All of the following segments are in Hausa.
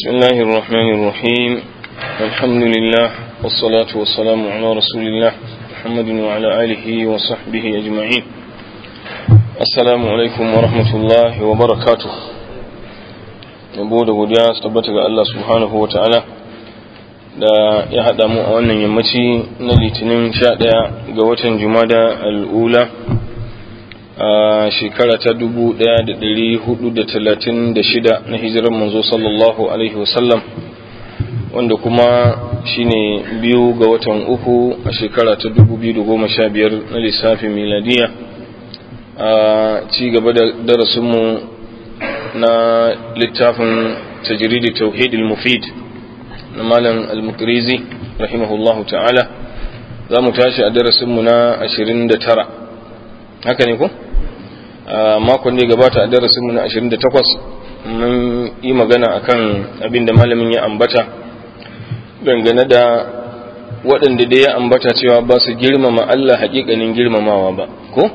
بسم الله الرحمن الرحيم الحمد لله والصلاة والسلام على رسول الله محمد وعلى آله وصحبه أجمعين السلام عليكم ورحمة الله وبركاته yabo da godiya su tabbata ga Allah subhanahu wa ta'ala da ya haɗa mu a wannan yammaci na litinin sha ɗaya ga watan jumada al'ula a shekara ta dubu ɗaya da ɗari hudu da talatin da shida na hijirar manzo sallallahu alaihi wasallam wanda kuma shine biyu ga watan uku a shekara ta dubu biyu da goma sha biyar na lissafin miladiya a ci gaba da darasinmu na littafin tajridi tauhid al-mufid na malam al-mukrizi rahimahullahu ta'ala za mu tashi a darasinmu na 29 haka ne ku? a makon da ya gabata a darasinmu na 28 mun yi magana akan abin da malamin ya ambata dangane da waɗanda da ya ambata cewa ba su girmama Allah haƙiƙanin girmamawa ba ko?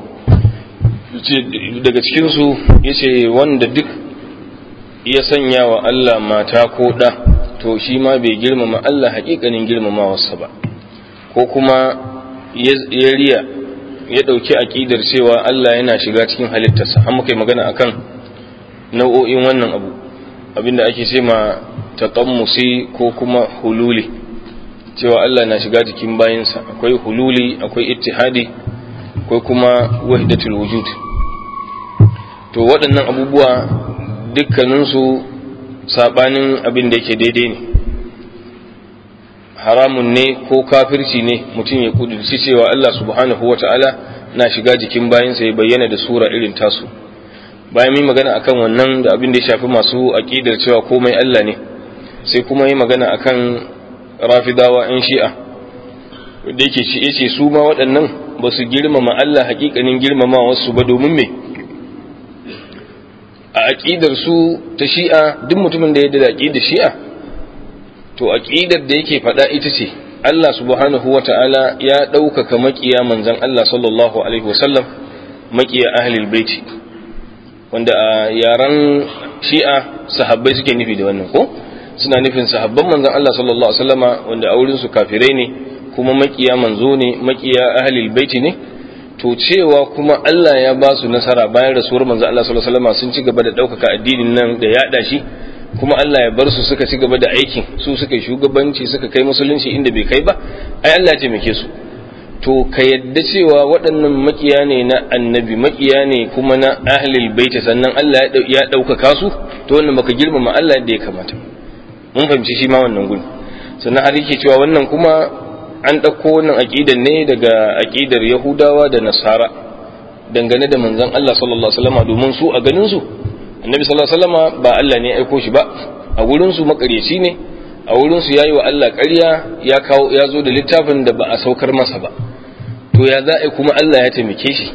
daga cikinsu ya ce wanda duk ya sanya wa Allah mata ko ɗa to shi ma bai girmama Allah haƙiƙanin girmamawarsa ba ko kuma ya riya ya ɗauki aƙidar cewa Allah yana shiga cikin halittarsa an muka yi magana akan nau'o'in wannan abu abinda ake ce ma taƙammusi ko kuma hululi cewa Allah na shiga jikin bayansa akwai hululi akwai ittihadi akwai kuma wahdatul wujud to waɗannan abubuwa dukkaninsu saɓanin abin da yake daidai ne haramun ne ko kafirci ne mutum ya kudurci cewa Allah subhanahu wa ta'ala na shiga jikin bayansa ya bayyana da sura irin tasu bayan yi magana akan wannan da abin da ya shafi masu aƙidar cewa komai Allah ne sai kuma yi magana akan rafidawa 'yan shi'a da yake ce su ma waɗannan ba su girmama Allah hakikanin girmama wasu ba domin me a aƙidar su ta shi'a duk mutumin da ya da aƙidar shi'a to aƙidar da yake faɗa ita ce Allah subhanahu wa ta'ala ya ɗaukaka maƙiya manzan Allah sallallahu alaihi wasallam maƙiya ahlul baiti wanda a yaren shi'a sahabbai suke nufi da wannan ko suna nufin sahabban manzan Allah sallallahu alaihi wasallama wanda a wurin su kafirai ne kuma maƙiya manzo ne maƙiya ahlul baiti ne to cewa kuma Allah ya ba su nasara bayan rasuwar manzo Allah sallallahu alaihi wasallam sun ci gaba da ɗaukaka addinin nan da yaɗa shi kuma Allah ya bar su suka ci gaba da aikin su suka yi shugabanci suka kai musulunci inda bai kai ba ai Allah ya taimake su to ka yadda cewa waɗannan makiya ne na annabi makiya ne kuma na ahlul bait sannan Allah ya ɗaukaka su to wannan baka girmama Allah yadda ya kamata mun fahimci shi ma wannan gudu sannan har yake cewa wannan kuma an ɗauko wannan aƙidar ne daga aƙidar Yahudawa da Nasara dangane da manzon Allah sallallahu alaihi wasallam domin su a ganin su Annabi sallallahu alaihi wasallam ba Allah ne ya aiko shi ba a wurin su makareci ne a wurin su yayi wa Allah ƙarya ya kawo ya zo da littafin da ba a saukar masa ba to ya za a kuma Allah ya taimake shi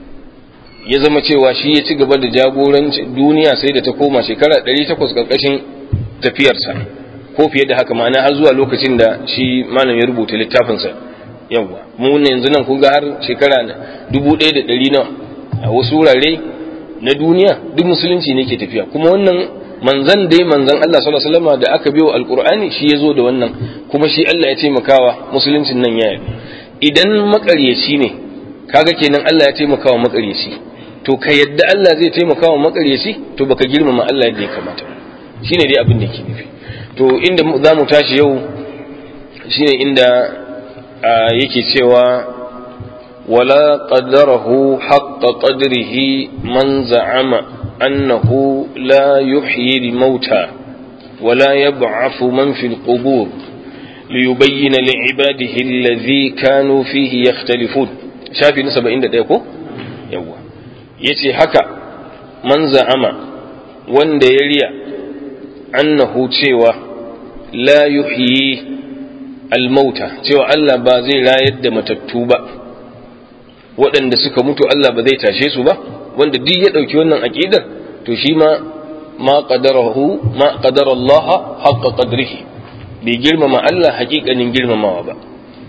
ya zama cewa shi ya ci gaba da jagoranci duniya sai da ta koma shekara 800 karkashin tafiyarsa ko fiye da haka ma'ana har zuwa lokacin da shi malam ya rubuta littafinsa yawwa mu ne yanzu nan kun ga har shekara dubu ɗaya da ɗari nawa a wasu wurare na duniya duk musulunci ne ke tafiya kuma wannan manzan dai manzan Allah sallallahu alaihi wasallam da aka biyo alqur'ani shi ya zo da wannan kuma shi Allah ya taimakawa musuluncin nan ya yi idan makaryaci ne kaga kenan Allah ya taimakawa makaryaci to ka yadda Allah zai taimakawa makaryaci to baka girmama Allah yadda ya kamata shine dai abin da ke nufi to inda za mu tashi yau shine inda yake cewa wala qaddarahu haqqa qadrihi man za'ama annahu la yuhyi al-mauta wala yab'athu man fi al-qubur liyubayyana li'ibadihi alladhi kanu fihi yakhtalifun shafi na 71 ko yawa yace haka man za'ama wanda ya riya annahu cewa la yuhyi almauta cewa Allah ba zai rayar da matattu ba waɗanda suka mutu Allah ba zai tashe su ba wanda duk ya ɗauki wannan aƙidar to shi ma ma qadarahu ma qadara Allah haqqa qadrihi bai girmama Allah haƙiƙanin girmamawa ba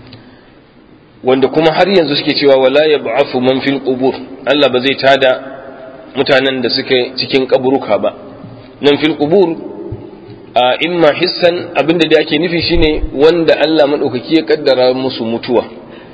wanda kuma har yanzu suke cewa wala yab'afu man fil qubur Allah ba zai tada mutanen da suke cikin kaburuka ba nan fil qubur a imma hissan abinda da ake nufi shine wanda Allah madaukaki ya kaddara musu mutuwa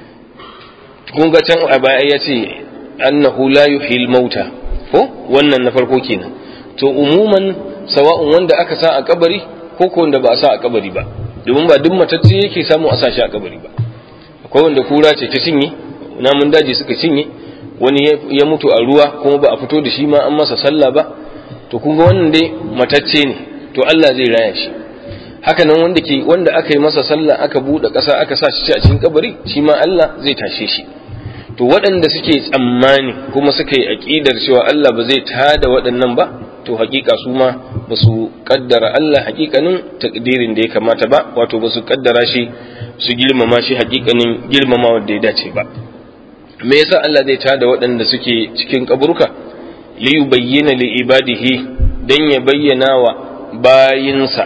kun ga can a baya ya ce annahu la yuhil mauta ko wannan na farko kenan to umuman sawa'un wanda aka sa a kabari ko ko wanda ba a sa a kabari ba domin ba duk matacce yake samu a sa shi a kabari ba akwai wanda kura ce ta cinye namun daji suka cinye wani ya mutu a ruwa kuma ba a fito da shi ma an masa sallah ba to kun ga wannan dai matacce ne to Allah zai raya shi haka nan wanda ke wanda aka yi masa sallah aka bude ƙasa aka sa shi a cikin kabari shi ma Allah zai tashe shi to waɗanda suke tsammani kuma suka yi aƙidar cewa Allah ba zai tada waɗannan ba to hakika su ma ba su kaddara Allah hakikanin takdirin da ya kamata ba wato ba su kaddara shi su girmama shi hakikanin girmama wanda ya dace ba me yasa Allah zai tada waɗanda suke cikin kaburka li yubayyana li ibadihi dan ya bayyana wa bayinsa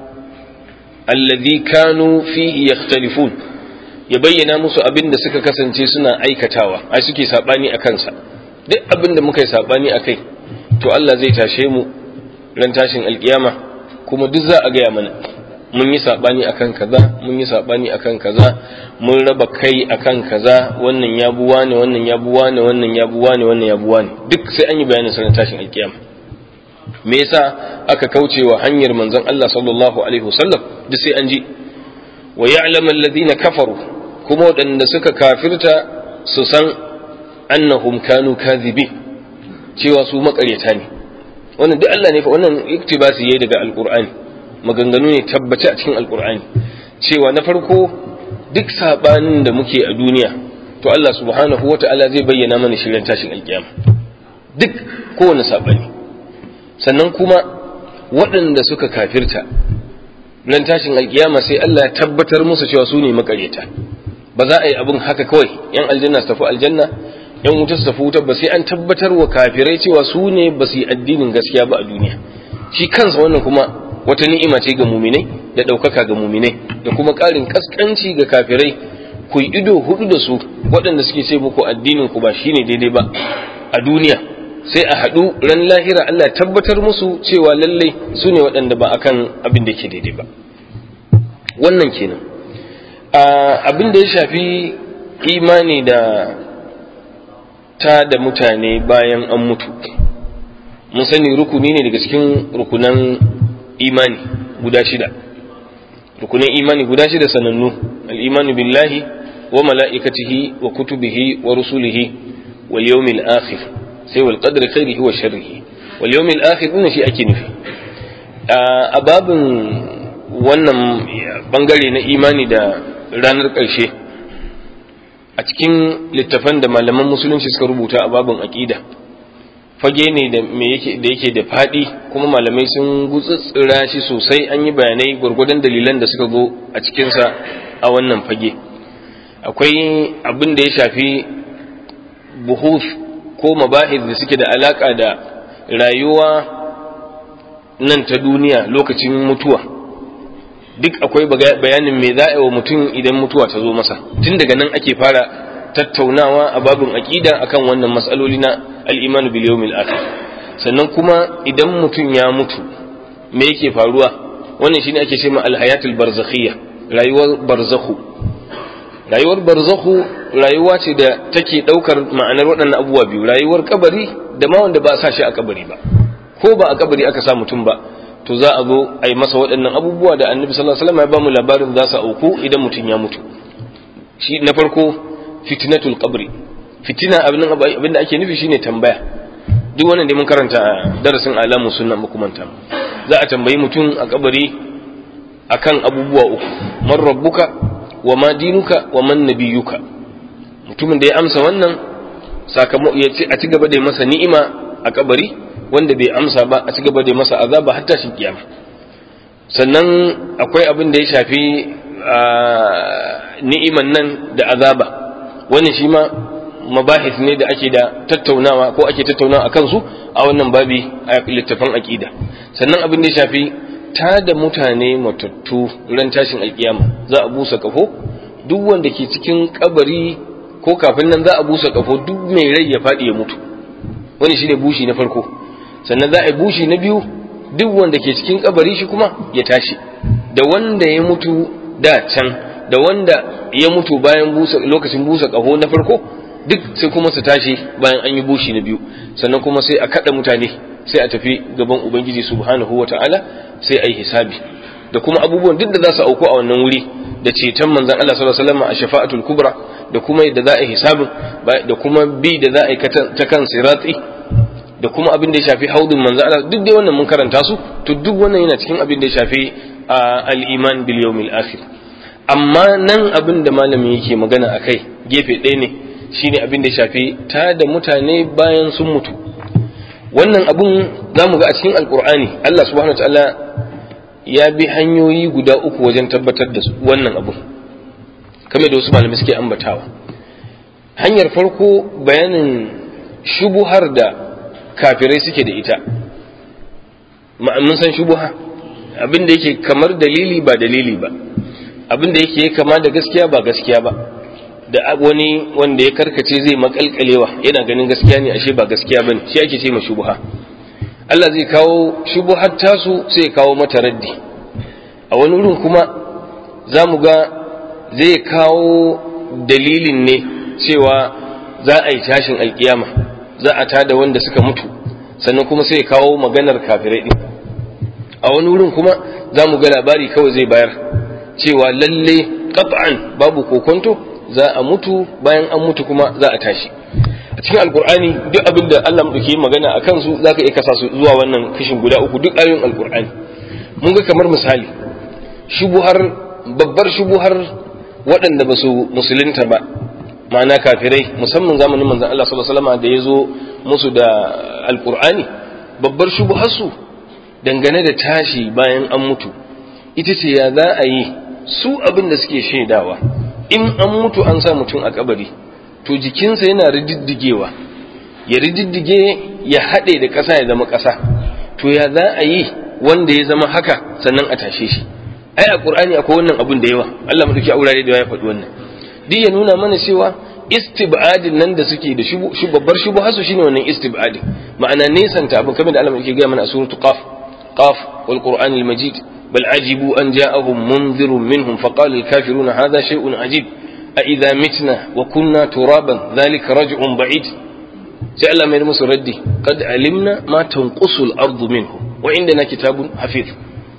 alladhi kanu fihi yakhtalifun ya bayyana musu abin da suka kasance suna aikatawa ai suke sabani a kansa duk abin da muka yi sabani a kai to Allah zai tashe mu ran tashin alkiyama kuma duk za a gaya mana mun yi sabani akan kaza mun yi sabani akan kaza mun raba kai akan kaza wannan ya buwa ne wannan ya buwa ne wannan ya buwa ne wannan ya buwa ne duk sai an yi bayanin sa ran tashin alkiyama me yasa aka kauce wa hanyar manzon Allah sallallahu alaihi wasallam duk sai an ji wa ya'lamu alladhina kafaru kuma waɗanda suka kafirta su san annahum kanu kadhibin cewa su makaryata ne wannan duk Allah ne fa wannan iktibasi yayi daga alqur'ani maganganu ne tabbace a cikin alqur'ani cewa na farko duk sabanin da muke a duniya to Allah subhanahu wata'ala zai bayyana mana shirin tashin alkiyama duk kowane sabani sannan kuma waɗanda suka kafirta ran tashin alkiyama sai Allah ya tabbatar musu cewa su ne makaryata ba za a yi abin haka kawai yan aljanna su tafi aljanna yan wuta su tafi wuta ba sai an tabbatar wa kafirai cewa su ne ba su yi addinin gaskiya ba a duniya shi kansa wannan kuma wata ni'ima ce ga muminai da ɗaukaka ga muminai da kuma ƙarin ƙasƙanci ga kafirai ku yi ido hudu da su waɗanda suke ce muku addinin ku ba shine daidai ba a duniya sai a haɗu ran lahira Allah tabbatar musu cewa lallai su ne waɗanda ba akan abin da ke daidai ba wannan kenan abin da ya shafi imani da ta da mutane bayan an mutu mun sani rukuni ne daga cikin rukunan imani guda shida rukunin imani guda shida sanannu al'imanu billahi wa mala'ikatihi wa kutubihi wa rusulihi wal yawmil akhir sai wal qadri khairihi wa sharrihi wal yawmil akhir din shi ake nufi a babin wannan bangare na imani da ranar ƙarshe a cikin littafan da malaman musulunci suka rubuta a babin aƙida fage ne da yake da faɗi kuma malamai sun gutsutsura shi sosai an yi bayanai gwargwadon dalilan da suka zo a cikinsa a wannan fage akwai abin da ya shafi buhuf ko mabahis da suke da alaƙa da rayuwa nan ta duniya lokacin mutuwa duk akwai bayanin me za a wa mutum idan mutuwa ta zo masa tun daga nan ake fara tattaunawa a babin aƙida akan wannan matsaloli na al'imanu bil yawmil akhir sannan kuma idan mutum ya mutu me yake faruwa wannan shine ake cewa alhayatul barzakhiyya rayuwar barzakhu rayuwar barzakhu rayuwa ce da take daukar ma'anar waɗannan abubuwa biyu rayuwar kabari da ma wanda ba a sa shi a kabari ba ko ba a kabari aka sa mutum ba to za a zo a yi masa waɗannan abubuwa da annabi sallallahu alaihi wasallam ya ba mu labarin za su auku idan mutum ya mutu shi na farko fitnatul qabri fitina abin da ake nufi shine tambaya duk wannan da mun karanta a darasin alamu sunna makumanta za a tambayi mutum a kabari akan abubuwa uku man rabbuka wa ma dinuka wa man nabiyuka mutumin da ya amsa wannan sakamako ya ce a ci gaba da masa ni'ima a kabari wanda bai amsa ba a ci gaba da masa azaba har tashin kiyama sannan akwai abin da ya shafi ni'iman nan da azaba wannan shi ma mabahis ne da ake da tattaunawa ko ake tattaunawa a kansu a wannan babi a littafin aqida sannan abin da ya shafi ta da mutane matattu ran tashin alkiyama za a busa kafo duk wanda ke cikin kabari ko kafin nan za a busa kafo duk mai rai ya faɗi ya mutu wani shine bushi na farko sannan za a yi bushi na biyu duk wanda ke cikin kabari shi kuma ya tashi da wanda ya mutu da can da wanda ya mutu bayan busa lokacin busa kaho na farko duk sai kuma su tashi bayan an yi bushi na biyu sannan kuma sai a kada mutane sai a tafi gaban ubangiji subhanahu wataala sai a yi hisabi da kuma abubuwan duk da za su auku a wannan wuri da ceton manzon Allah sallallahu alaihi wasallam a shafa'atul kubra da kuma yadda za a yi hisabin da kuma bi da za a yi ta kan sirati da kuma abin da ya shafi haudun manzo Allah duk dai wannan mun karanta su to duk wannan yana cikin abin da ya shafi al-iman bil yawmil akhir amma nan abin da malami yake magana akai gefe ɗaya ne shine abin da ya shafi ta da mutane bayan sun mutu wannan abun zamu ga a cikin alqur'ani Allah subhanahu wataala ya bi hanyoyi guda uku wajen tabbatar da wannan abun kamar da wasu malamai suke ambatawa hanyar farko bayanin shubuhar da kafirai suke da ita mun san shubuha abin da yake kamar dalili ba dalili ba abin da yake kama da gaskiya ba gaskiya ba da wani wanda ya karkace zai makalkalewa yana ganin gaskiya ne ashe ba gaskiya bane shi ake ce ma shubuha Allah zai kawo shubuhar tasu sai ya kawo mata raddi a wani wurin kuma za mu ga zai kawo dalilin ne cewa za a yi tashin alkiyama za a tada wanda suka mutu sannan kuma sai kawo maganar kafirai din a wani wurin kuma za mu ga labari kawai zai bayar cewa lalle qat'an babu kokonto za a mutu bayan an mutu kuma za a tashi a cikin alkur'ani duk abin da Allah muke magana a kansu za ka iya kasa su zuwa wannan kashin guda uku duk ayoyin alkur'ani mun ga kamar misali shubuhar babbar shubuhar waɗanda ba su musulunta ba ma'ana kafirai musamman zamanin manzon Allah sallallahu alaihi wasallam da ya zo musu da alkur'ani babbar shubuharsu dangane da tashi bayan an mutu ita ce ya za a yi su abin da suke shaidawa in an mutu an sa mutum a kabari to jikinsa yana rididdigewa ya rididdige ya haɗe da ƙasa ya zama ƙasa to ya za a yi wanda ya zama haka sannan a tashe shi ai a qur'ani akwai wannan abun da yawa Allah madauki a wurare da yawa ya faɗi wannan duk ya nuna mana cewa istibadin nan da suke da shi babbar shubuhasu shine wannan istibadin ma'ana nesanta abin kamar da Allah yake gaya mana a suratul qaf qaf wal qur'anil majid bal ajibu an ja'ahum munzirun minhum faqala al kafiruna hadha shay'un ajib a idza mitna wa kunna turaban dhalika raj'un ba'id sai Allah mai musu raddi qad alimna ma tanqusu al ardu minhum wa indana kitabun hafiz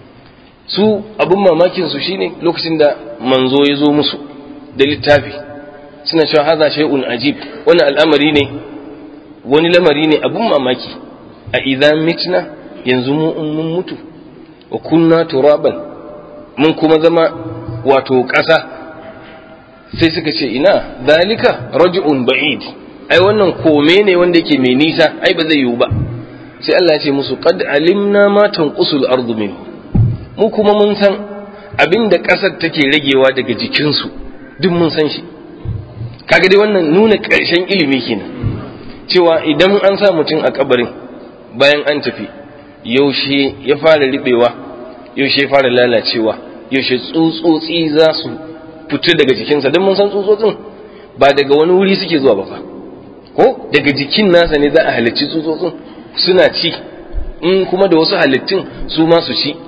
su abun mamakin su shine lokacin da manzo ya zo musu da littafi suna cewa haza shay'un ajib wani al'amari ne wani lamari ne abun mamaki a idan mitna yanzu mu in mun mutu wa kunna turaban mun kuma zama wato ƙasa sai suka ce ina dalika raj'un ba'id ai wannan kome ne wanda yake mai nisa ai ba zai yiwu ba sai Allah ya ce musu qad alimna ma tanqusul ardu minhu mu kuma mun san abinda ƙasar take ragewa daga jikinsu duk mun san shi kaga dai wannan nuna ƙarshen ilimi kenan cewa idan an sa mutum a kabarin bayan an tafi yaushe ya fara riɓewa yaushe ya fara lalacewa yaushe tsutsotsi za su fito daga jikinsa don mun san tsutsotsin ba daga wani wuri suke zuwa ba fa ko daga jikin nasa ne za a halicci tsutsotsin suna ci in kuma da wasu halittun su ma su ci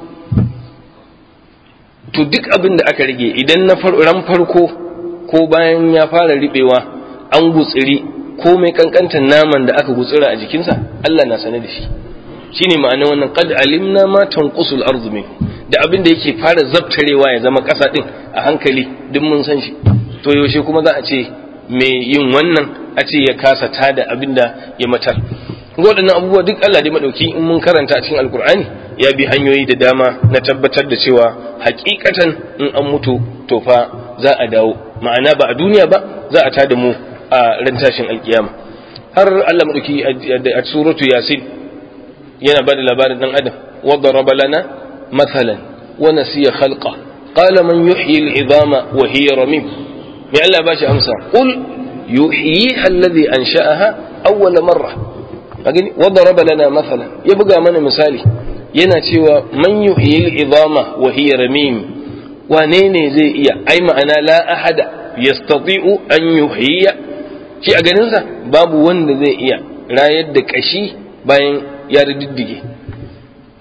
to duk abin da aka rage idan na ran farko ko bayan ya fara riɓewa an gutsiri ko mai kankantar naman da aka gutsira a jikinsa Allah na sane da shi shine ma'anar wannan qad alimna ma tanqusul ardu min da abin da yake fara zabtarewa ya zama ƙasa din a hankali duk mun san shi to yaushe kuma za a ce mai yin wannan a ce ya kasa tada abin da ya matar waɗannan abubuwa duk Allah dai madauki in mun karanta a cikin alkur'ani ya bi hanyoyi da dama na tabbatar da cewa hakikatan in an mutu to fa za a dawo ma'ana ba a duniya ba za a tada mu a ran tashin alkiyama har Allah madauki a suratu yasin yana bada labarin dan adam wa daraba lana mathalan wa nasiya khalqa qala man yuhyi al'idama wa hiya ramim me Allah ba shi amsa qul yuhyiha alladhi ansha'aha awwal marra kagani wa daraba lana mathalan ya buga mana misali yana cewa man yuhyi al'idama wa hiya ramim wane ne zai iya ai ma'ana la ahada yastati'u an yuhyiya shi a ganinsa babu wanda zai iya rayar da kashi bayan ya riddige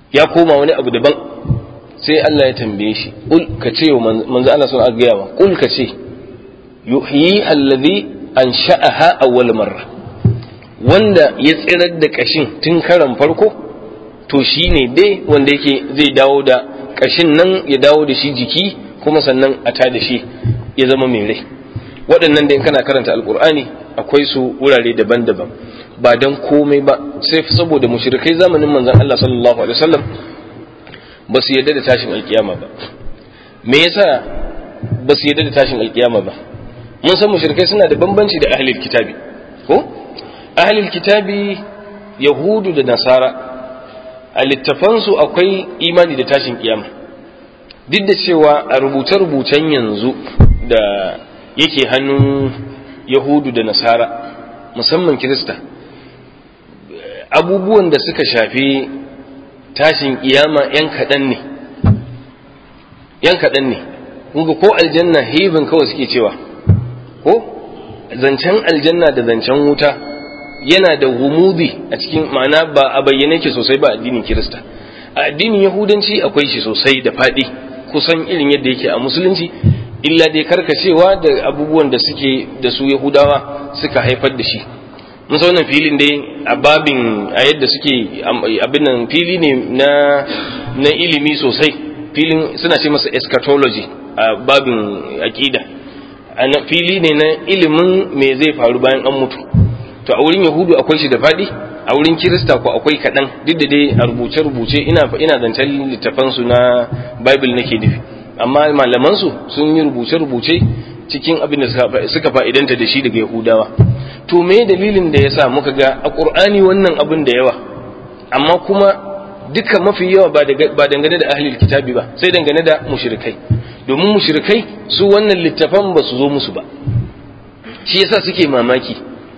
ya koma wani abu daban sai Allah ya tambaye shi ul ka ce wa manzo Allah sun gaya ma ul ka ce yuhyi allazi ansha'aha awwal marra wanda ya tsirar da kashin tun karan farko to shine dai wanda yake zai dawo da kashin nan ya dawo da shi jiki kuma sannan a ta da shi ya zama mai rai waɗannan da in kana karanta alkur'ani akwai su wurare daban-daban ba don komai ba sai saboda mushrikai zamanin manzon Allah sallallahu alaihi wasallam ba su yarda da tashin alkiyama ba me yasa ba su yarda da tashin alkiyama ba mun san mushrikai suna da bambanci da ahlul kitabi ko ahlul kitabi yahudu da nasara a littafansu akwai imani da tashin kiyama duk da cewa a rubuce-rubucen yanzu da yake hannun yahudu da nasara musamman kirista abubuwan da suka shafi tashin kiyama yan kaɗan ne yan kaɗan ne kunga ko aljanna hibin kawai suke cewa ko zancen aljanna da zancen wuta yana da humudi a cikin ma'ana ba a bayyane ke sosai ba addinin kirista a addinin yahudanci akwai shi sosai da faɗi kusan irin yadda yake a musulunci illa dai karkacewa da abubuwan da suke da su yahudawa suka haifar da shi mun wannan filin dai a babin a yadda suke abin nan fili ne na na ilimi sosai filin suna ce masa eschatology a babin aqida fili ne na ilimin me zai faru bayan an mutu to a wurin yahudu akwai shi da faɗi a wurin kirista ko akwai kaɗan duk da dai a rubuce-rubuce ina ina zancen littafansu na bible nake nufi amma malamansu sun yi rubuce-rubuce cikin abin da suka fa'idanta da shi daga yahudawa to me dalilin da ya sa muka ga a ƙur'ani wannan abin da yawa amma kuma duka mafi yawa ba dangane da ahlil kitabi ba sai dangane da mushrikai domin mushrikai su wannan littafan ba su zo musu ba shi yasa suke mamaki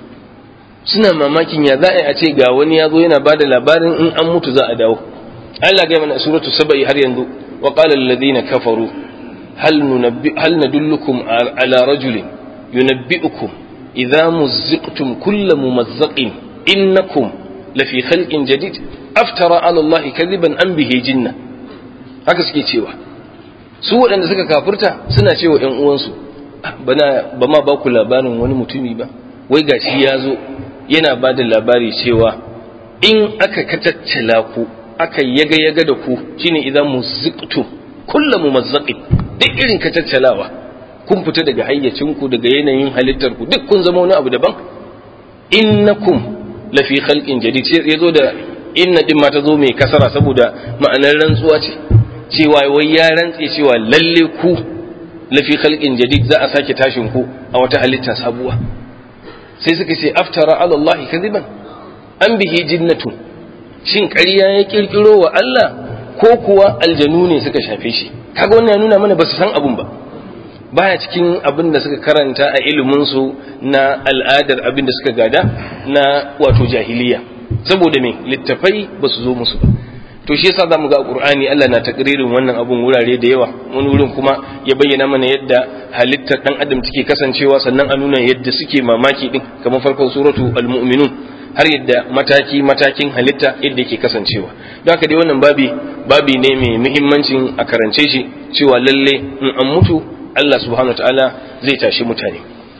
suna mamakin ya za a ce ga wani ya zo yana ba da labarin in an mutu za a dawo Allah ga mana suratu saba'i har yanzu wa qala alladhina kafaru hal nunabbi hal nadullukum ala rajulin yunabbi'ukum idza muzziqtum kullu mumazzaqin innakum lafi khalqin jadid aftara ala Allah kadiban an bihi jinna haka suke cewa su waɗanda suka kafurta suna cewa ƴan uwansu bana ba ma ba ku labarin wani mutumi ba wai gashi ya zo yana ba da labari cewa in aka kataccala ku aka yaga yaga da ku shine idan muzziqtu kullu mumazzaqin duk irin kataccalawa kun fita daga hayyacinku daga yanayin halittar ku duk kun zama wani abu daban innakum lafi khalqin jadid sai yazo da inna din ma ta zo mai kasara saboda ma'anar rantsuwa ce cewa wai ya rantse cewa lalle ku lafi khalqin jadid za a sake tashin ku a wata halitta sabuwa sai suka ce aftara ala Allah kadiban an bihi jinnatu shin ƙarya ya kirkiro wa Allah ko kuwa aljanu ne suka shafe shi kaga wannan ya nuna mana ba su san abun ba baya cikin abin da suka karanta a ilimin su na al'adar abin da suka gada na wato jahiliya saboda me littafai ba su zo musu ba to shi yasa zamu ga a Qur'ani Allah na takririn wannan abun wurare da yawa wani wurin kuma ya bayyana mana yadda halittar dan adam take kasancewa sannan a nuna yadda suke mamaki din kamar farkon suratu al-mu'minun har yadda mataki matakin halitta yadda yake kasancewa don haka dai wannan babi babi ne mai muhimmancin a karance shi cewa lalle in an mutu Allah subhanahu wataala zai tashi mutane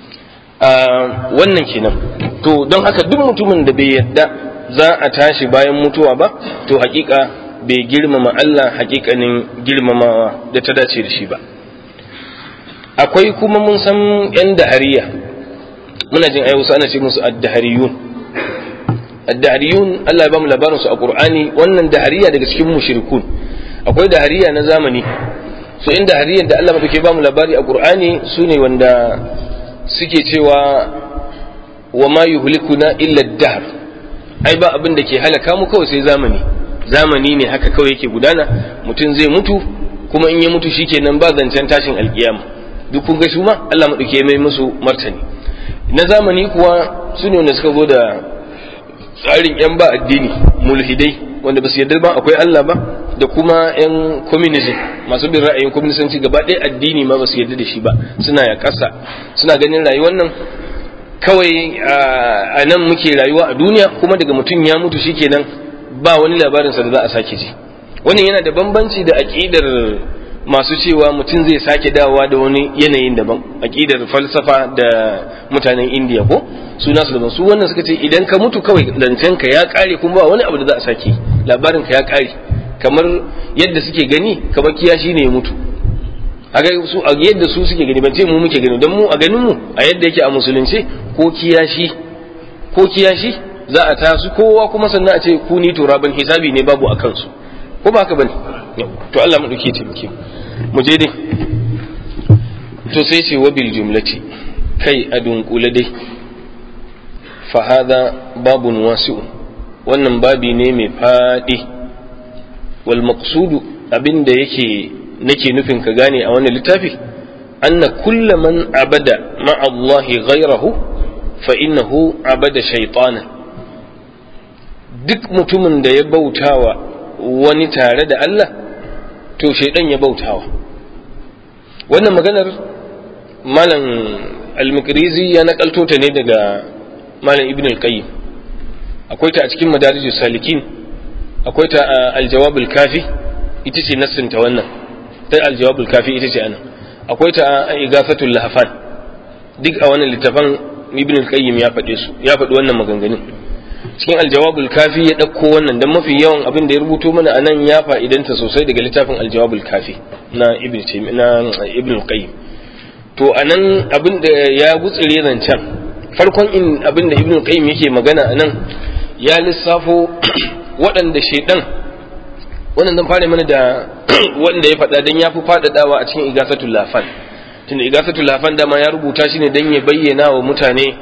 wannan kenan to don haka duk mutumin da bai yadda za a tashi bayan mutuwa ba to hakika bai girmama Allah hakikanin girmamawa da ta dace da shi ba akwai kuma mun san yan dahariya muna jin ayi wasu ana ce musu ad-dahariyun ad-dahariyun Allah ya bamu labarin su a Qur'ani wannan dahariya daga cikin mushrikun akwai dahariya na zamani so in dahariyan da Allah madauke bamu labari a Qur'ani sune wanda suke cewa wa ma yuhlikuna illa ad-dahr ai ba abin da ke halaka mu kawai sai zamani zamani ne haka kawai yake gudana mutum zai mutu kuma in ya mutu shikenan ba zancen tashin alkiyama duk kun ga su ma Allah madauke mai musu martani na zamani kuwa su ne wanda suka zo da tsarin yan ba addini mulhidai wanda ba su yarda ba akwai Allah ba da kuma yan communism masu bin ra'ayin communisanci gaba ɗaya addini ma ba su yarda da shi ba suna ya ƙasa suna ganin rayuwar nan kawai a nan muke rayuwa a duniya kuma daga mutum ya mutu shikenan ba wani labarinsa da za a sake ji wannan yana da bambanci da aƙidar masu cewa mutum zai sake dawowa da wani yanayin daban aƙidar falsafa da mutanen indiya ko su nasu daban su wannan suka ce idan ka mutu kawai zancen ka ya ƙare kuma ba wani abu da za a sake labarin ka ya ƙare kamar yadda suke gani kamar kiyashi ne ya mutu a su a yadda su suke gani ban ce mu muke gani don mu a ganin mu a yadda yake a musulunci ko kiyashi ko kiyashi za a tasu kowa kuma sannan a ce ku ni turaban hisabi ne babu a kansu ko ba haka bane to Allah mu dauke taimake mu je dai to sai ce wabil jumlati kai a dunkule dai fa hada babun wasi'u wannan babi ne mai fadi wal maqsudu abinda yake nake nufin ka gane a wannan littafi anna kulla man abada ma'a Allah ghayrahu fa innahu abada shaytanan duk mutumin da ya bautawa wani tare da Allah to shaidan ya bautawa wannan maganar malam al-mikrizi ya nakalto ta ne daga malam ibn al-qayyim akwai ta a cikin madarijus salikin akwai ta a al-jawab al-kafi ita ce nassinta wannan ta al-jawab al-kafi ita ce anan akwai ta a igafatul lahfan duk a wannan littafin ibn al-qayyim ya faɗe su ya faɗi wannan maganganun cikin aljawabul kafi ya ɗauko wannan don mafi yawan abin da ya rubuto mana anan ya fa'idanta sosai daga littafin aljawabul kafi na ibn na ibn qayyim to anan abin da ya gutsire zancen farkon in abin da ibn qayyim yake magana anan ya lissafo waɗanda shaidan wannan zan fara mana da wanda ya faɗa dan ya fi faɗaɗawa a cikin igasatul lafan tunda igasatul lafan dama ya rubuta shi ne dan ya bayyana wa mutane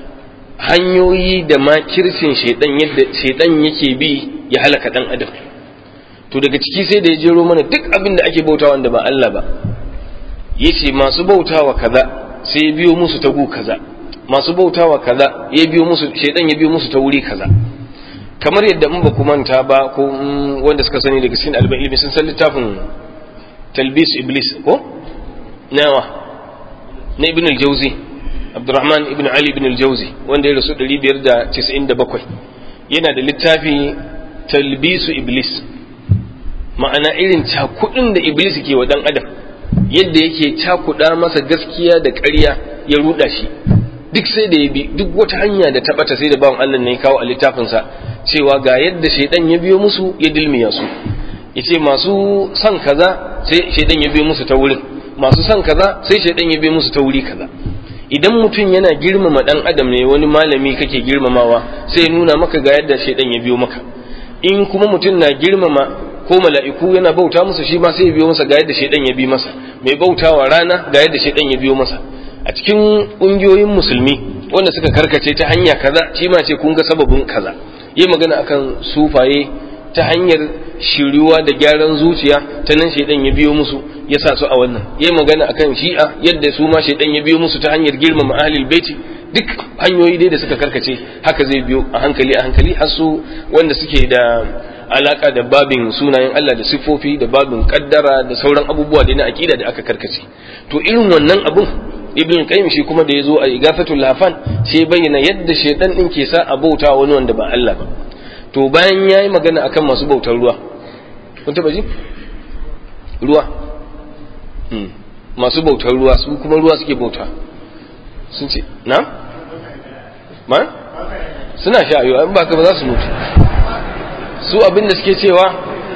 hanyoyi da makircin shaidan yadda shaidan yake bi ya halaka dan adam to daga ciki sai da ya jero mana duk abin da ake bautawa wanda ba Allah ba yace masu bautawa kaza sai ya biyo musu ta gu kaza masu bautawa kaza ya biyo musu shaidan ya biyo musu ta wuri kaza kamar yadda in ba ku manta ba ko wanda suka sani daga cikin alban ilmi sun san littafin talbis iblis ko nawa na ibn al-jawzi Abdurrahman ibn Ali ibn al-Jawzi wanda ya rasu 597 yana da littafi talbisu iblis ma'ana irin cakudin da iblis ke wa dan adam yadda yake cakuda masa gaskiya da ƙarya ya ruda shi duk sai da ya bi duk wata hanya da ta bata sai da bawan Allah ne kawo a littafinsa cewa ga yadda shaidan ya biyo musu ya dilmiya su yace masu son kaza sai shaidan ya biyo musu ta wurin masu son kaza sai shaidan ya biyo musu ta wuri kaza idan mutum yana girmama dan adam ne wani malami kake girmamawa sai nuna maka ga yadda shaidan ya biyo maka in kuma mutum na girmama ko mala'iku yana bauta musu shi ma sai ya biyo masa ga yadda shaidan ya bi masa mai bautawa rana ga yadda shaidan ya biyo masa a cikin ƙungiyoyin musulmi wanda suka karkace ta hanya kaza shi ma ce kun ga sababin kaza yi magana akan sufaye ta hanyar shiriwa da gyaran zuciya ta nan shaidan ya biyo musu ya sa su a wannan yi magana akan shi'a yadda su ma shaidan ya biyo musu ta hanyar girmama ahlul baiti duk hanyoyi dai da suka karkace haka zai biyo a hankali a hankali har su wanda suke da alaka da babin sunayen Allah da siffofi da babin kaddara da sauran abubuwa da na akida da aka karkace to irin wannan abun ibn qayyim shi kuma da yazo a igafatul lafan sai bayyana yadda shaidan din ke sa a bauta wani wanda ba Allah ba to bayan yayi magana akan masu bautar ruwa kun taba ji ruwa masu bautar ruwa su kuma ruwa suke bauta sun ce na ma suna sha ayo an baka ba za su mutu su abin da suke cewa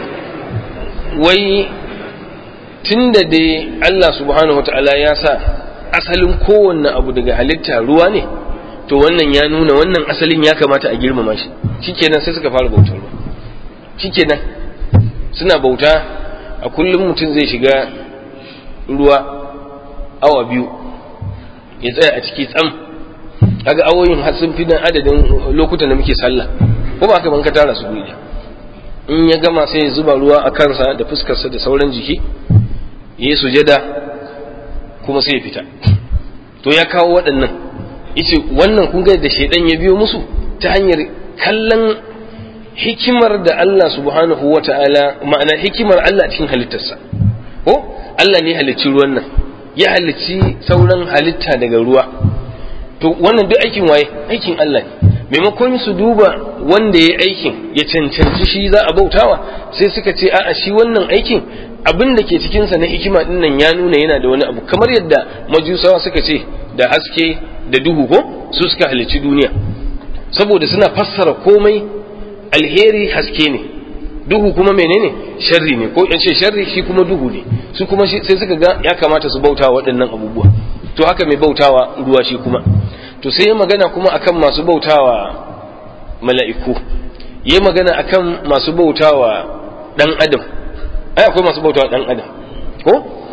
wai tunda dai Allah subhanahu wataala ya sa asalin kowanne abu daga halitta ruwa ne to wannan ya nuna wannan asalin ya kamata a girmama shi shikenan sai suka fara bautar ruwa shikenan suna bauta a kullum mutum zai shiga ruwa awa biyu ya tsaya a ciki tsam kaga awoyin har sun fi dan adadin lokutan da muke sallah ko ba ka ban ka tara su guri in ya gama sai ya zuba ruwa a kansa da fuskarsa da sauran jiki ya yi sujada kuma sai ya fita to ya kawo waɗannan yace wannan kun ga da shaidan ya biyo musu ta hanyar kallon hikimar da Allah subhanahu wa ta'ala ma'ana hikimar Allah cikin halittarsa ko Allah ne halicci ruwan nan ya halicci sauran halitta daga ruwa to wannan duk aikin waye aikin Allah ne maimakon su duba wanda ya aikin ya cancanci shi za a bautawa sai suka ce a'a shi wannan aikin abin da ke cikinsa na hikima din nan ya nuna yana da wani abu kamar yadda majusawa suka ce da haske da duhu ko su suka halicci duniya saboda suna fassara komai alheri haske ne duhu kuma menene sharri ne ko in ce sharri shi kuma duhu ne su kuma sai suka ga ya kamata su bautawa waɗannan abubuwa to haka mai bautawa ruwa shi kuma to sai ya magana kuma akan masu bautawa mala'iku ya magana akan masu bautawa dan adam ai akwai masu bautawa dan adam ko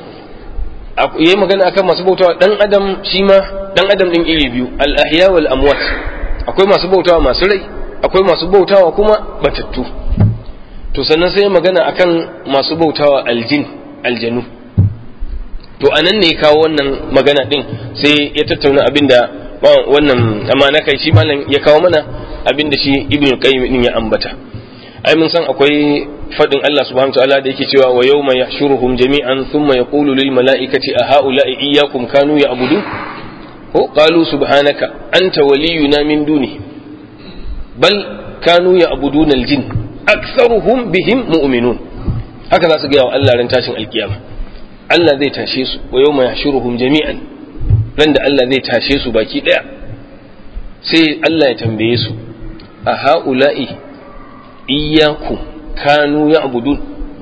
yayi magana akan masu bautawa dan adam shi ma dan adam din iri biyu al ahya wal amwat akwai masu bautawa masu rai akwai masu bautawa kuma batattu to sannan sai magana akan masu bautawa aljin aljanu to anan ne kawo wannan magana din sai ya tattauna abinda wannan amana kai shi malam ya kawo mana abinda shi ibnu qayyim din ya ambata ai mun san akwai fadin Allah subhanahu wataala da yake cewa wa yawma yahshuruhum jami'an thumma yaqulu lil mala'ikati a ha'ula'i iyyakum kanu ya'budun ko qalu subhanaka anta waliyuna min duni bal kanu ya'buduna al jin aktharuhum bihim mu'minun haka za su ga wa Allah ran tashin alkiyama Allah zai tashe su wa yawma yahshuruhum jami'an ran da Allah zai tashe su baki daya sai Allah ya tambaye su a ha'ula'i iyyakum kanu ya abudun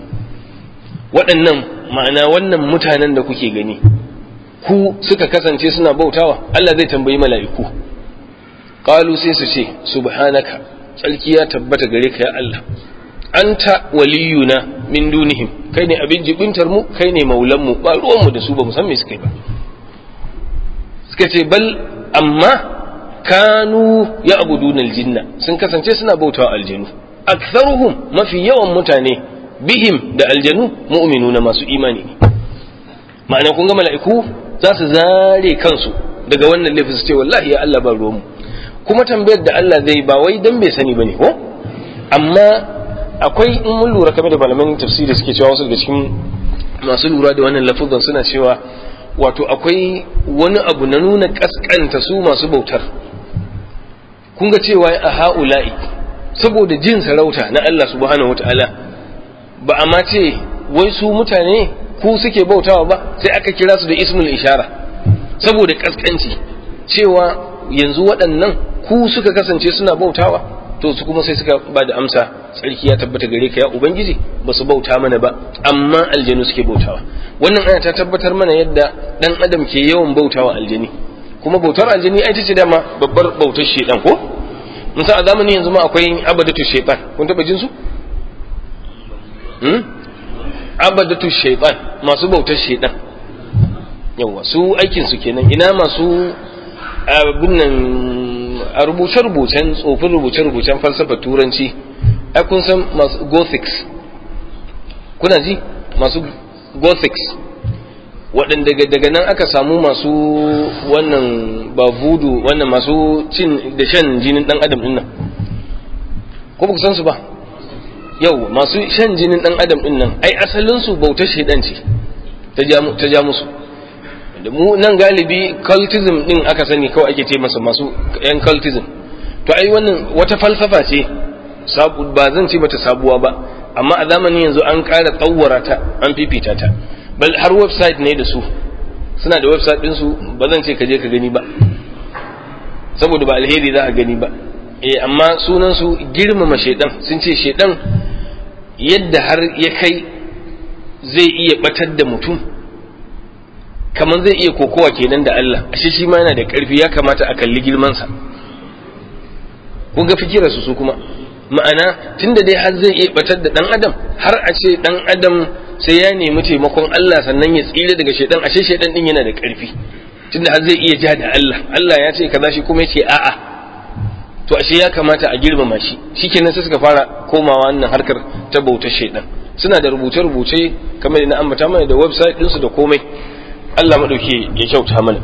waɗannan ma'ana wannan mutanen da kuke gani ku suka kasance suna bautawa Allah zai tambayi mala'iku qalu sai su ce subhanaka tsarki ya tabbata gare ka ya Allah anta waliyuna min dunihim kai ne abin jibintar mu kai ne maulan mu ba ruwan mu da su ba mu san me suka yi ba suka ce bal amma kanu ya abudun aljinna sun kasance suna bautawa aljinu aktharuhum mafi yawan mutane bihim da aljanu mu'minuna masu imani ne ma'ana kun ga mala'iku za su zare kansu daga wannan laifin su ce wallahi ya Allah ba ruwanmu kuma tambayar da Allah zai ba wai dan bai sani bane ko amma akwai in mun lura kamar da malaman tafsiri suke cewa wasu daga cikin masu lura da wannan lafuzan suna cewa wato akwai wani abu na nuna kaskanta su masu bautar kun ga cewa a ha'ula'i saboda jin sarauta na Allah subhanahu wata'ala ba a ma ce wai su mutane ku suke bautawa ba sai aka kira su da ismul ishara saboda kaskanci cewa yanzu waɗannan ku suka kasance suna bautawa to su kuma sai suka ba da amsa tsarki ya tabbata gare ka ya ubangiji ba su bauta mana ba amma aljanu suke bautawa wannan aya ta tabbatar mana yadda dan adam ke yawan bautawa aljani kuma bautar aljani ai ce dama babbar bautar shedan ko mun san a zamanin yanzu ma akwai abadatu shaytan kun taba jin su hmm abadatu shaytan masu bautar shedan yawa su aikin su kenan ina masu abin nan a rubuce-rubucen tsofin rubuce-rubucen falsafa turanci ai kun san masu gothics kuna ji masu gothics waɗanda daga nan aka samu masu wannan ba voodoo wannan masu cin da shan jinin ɗan adam ɗin nan ko ba ku san su ba yau masu shan jinin ɗan adam ɗin nan ai asalinsu bautar shaidan ce ta ja musu da mu nan galibi cultism din aka sani kawai ake ce masa masu yan cultism to ai wannan wata falsafa ce sabu ba zan ce bata sabuwa ba amma a zamanin yanzu an ƙara tsawara ta an fifita ta bal har website ne da su suna da website din su ba zan ce ka je ka gani ba saboda ba alheri za a gani ba eh amma sunan su girmama shedan sun ce shedan yadda har ya kai zai iya batar da mutum kamar zai iya kokowa kenan da Allah ashe shi ma yana da ƙarfi ya kamata a kalli girmansa kun ga fikirarsu su kuma ma'ana tunda dai har zai iya batar da dan adam har a ce dan adam sai ya nemi taimakon Allah sannan ya tsira daga shaidan ashe shaidan din yana da ƙarfi tunda har zai iya ja da Allah Allah ya ce kaza shi kuma yace a'a to ashe ya kamata a girmama shi shikenan sai suka fara komawa wannan harkar ta bautar shaidan suna da rubuce-rubuce kamar na ambata mana da website ɗinsu da komai Allah maɗauki ya kyauta mana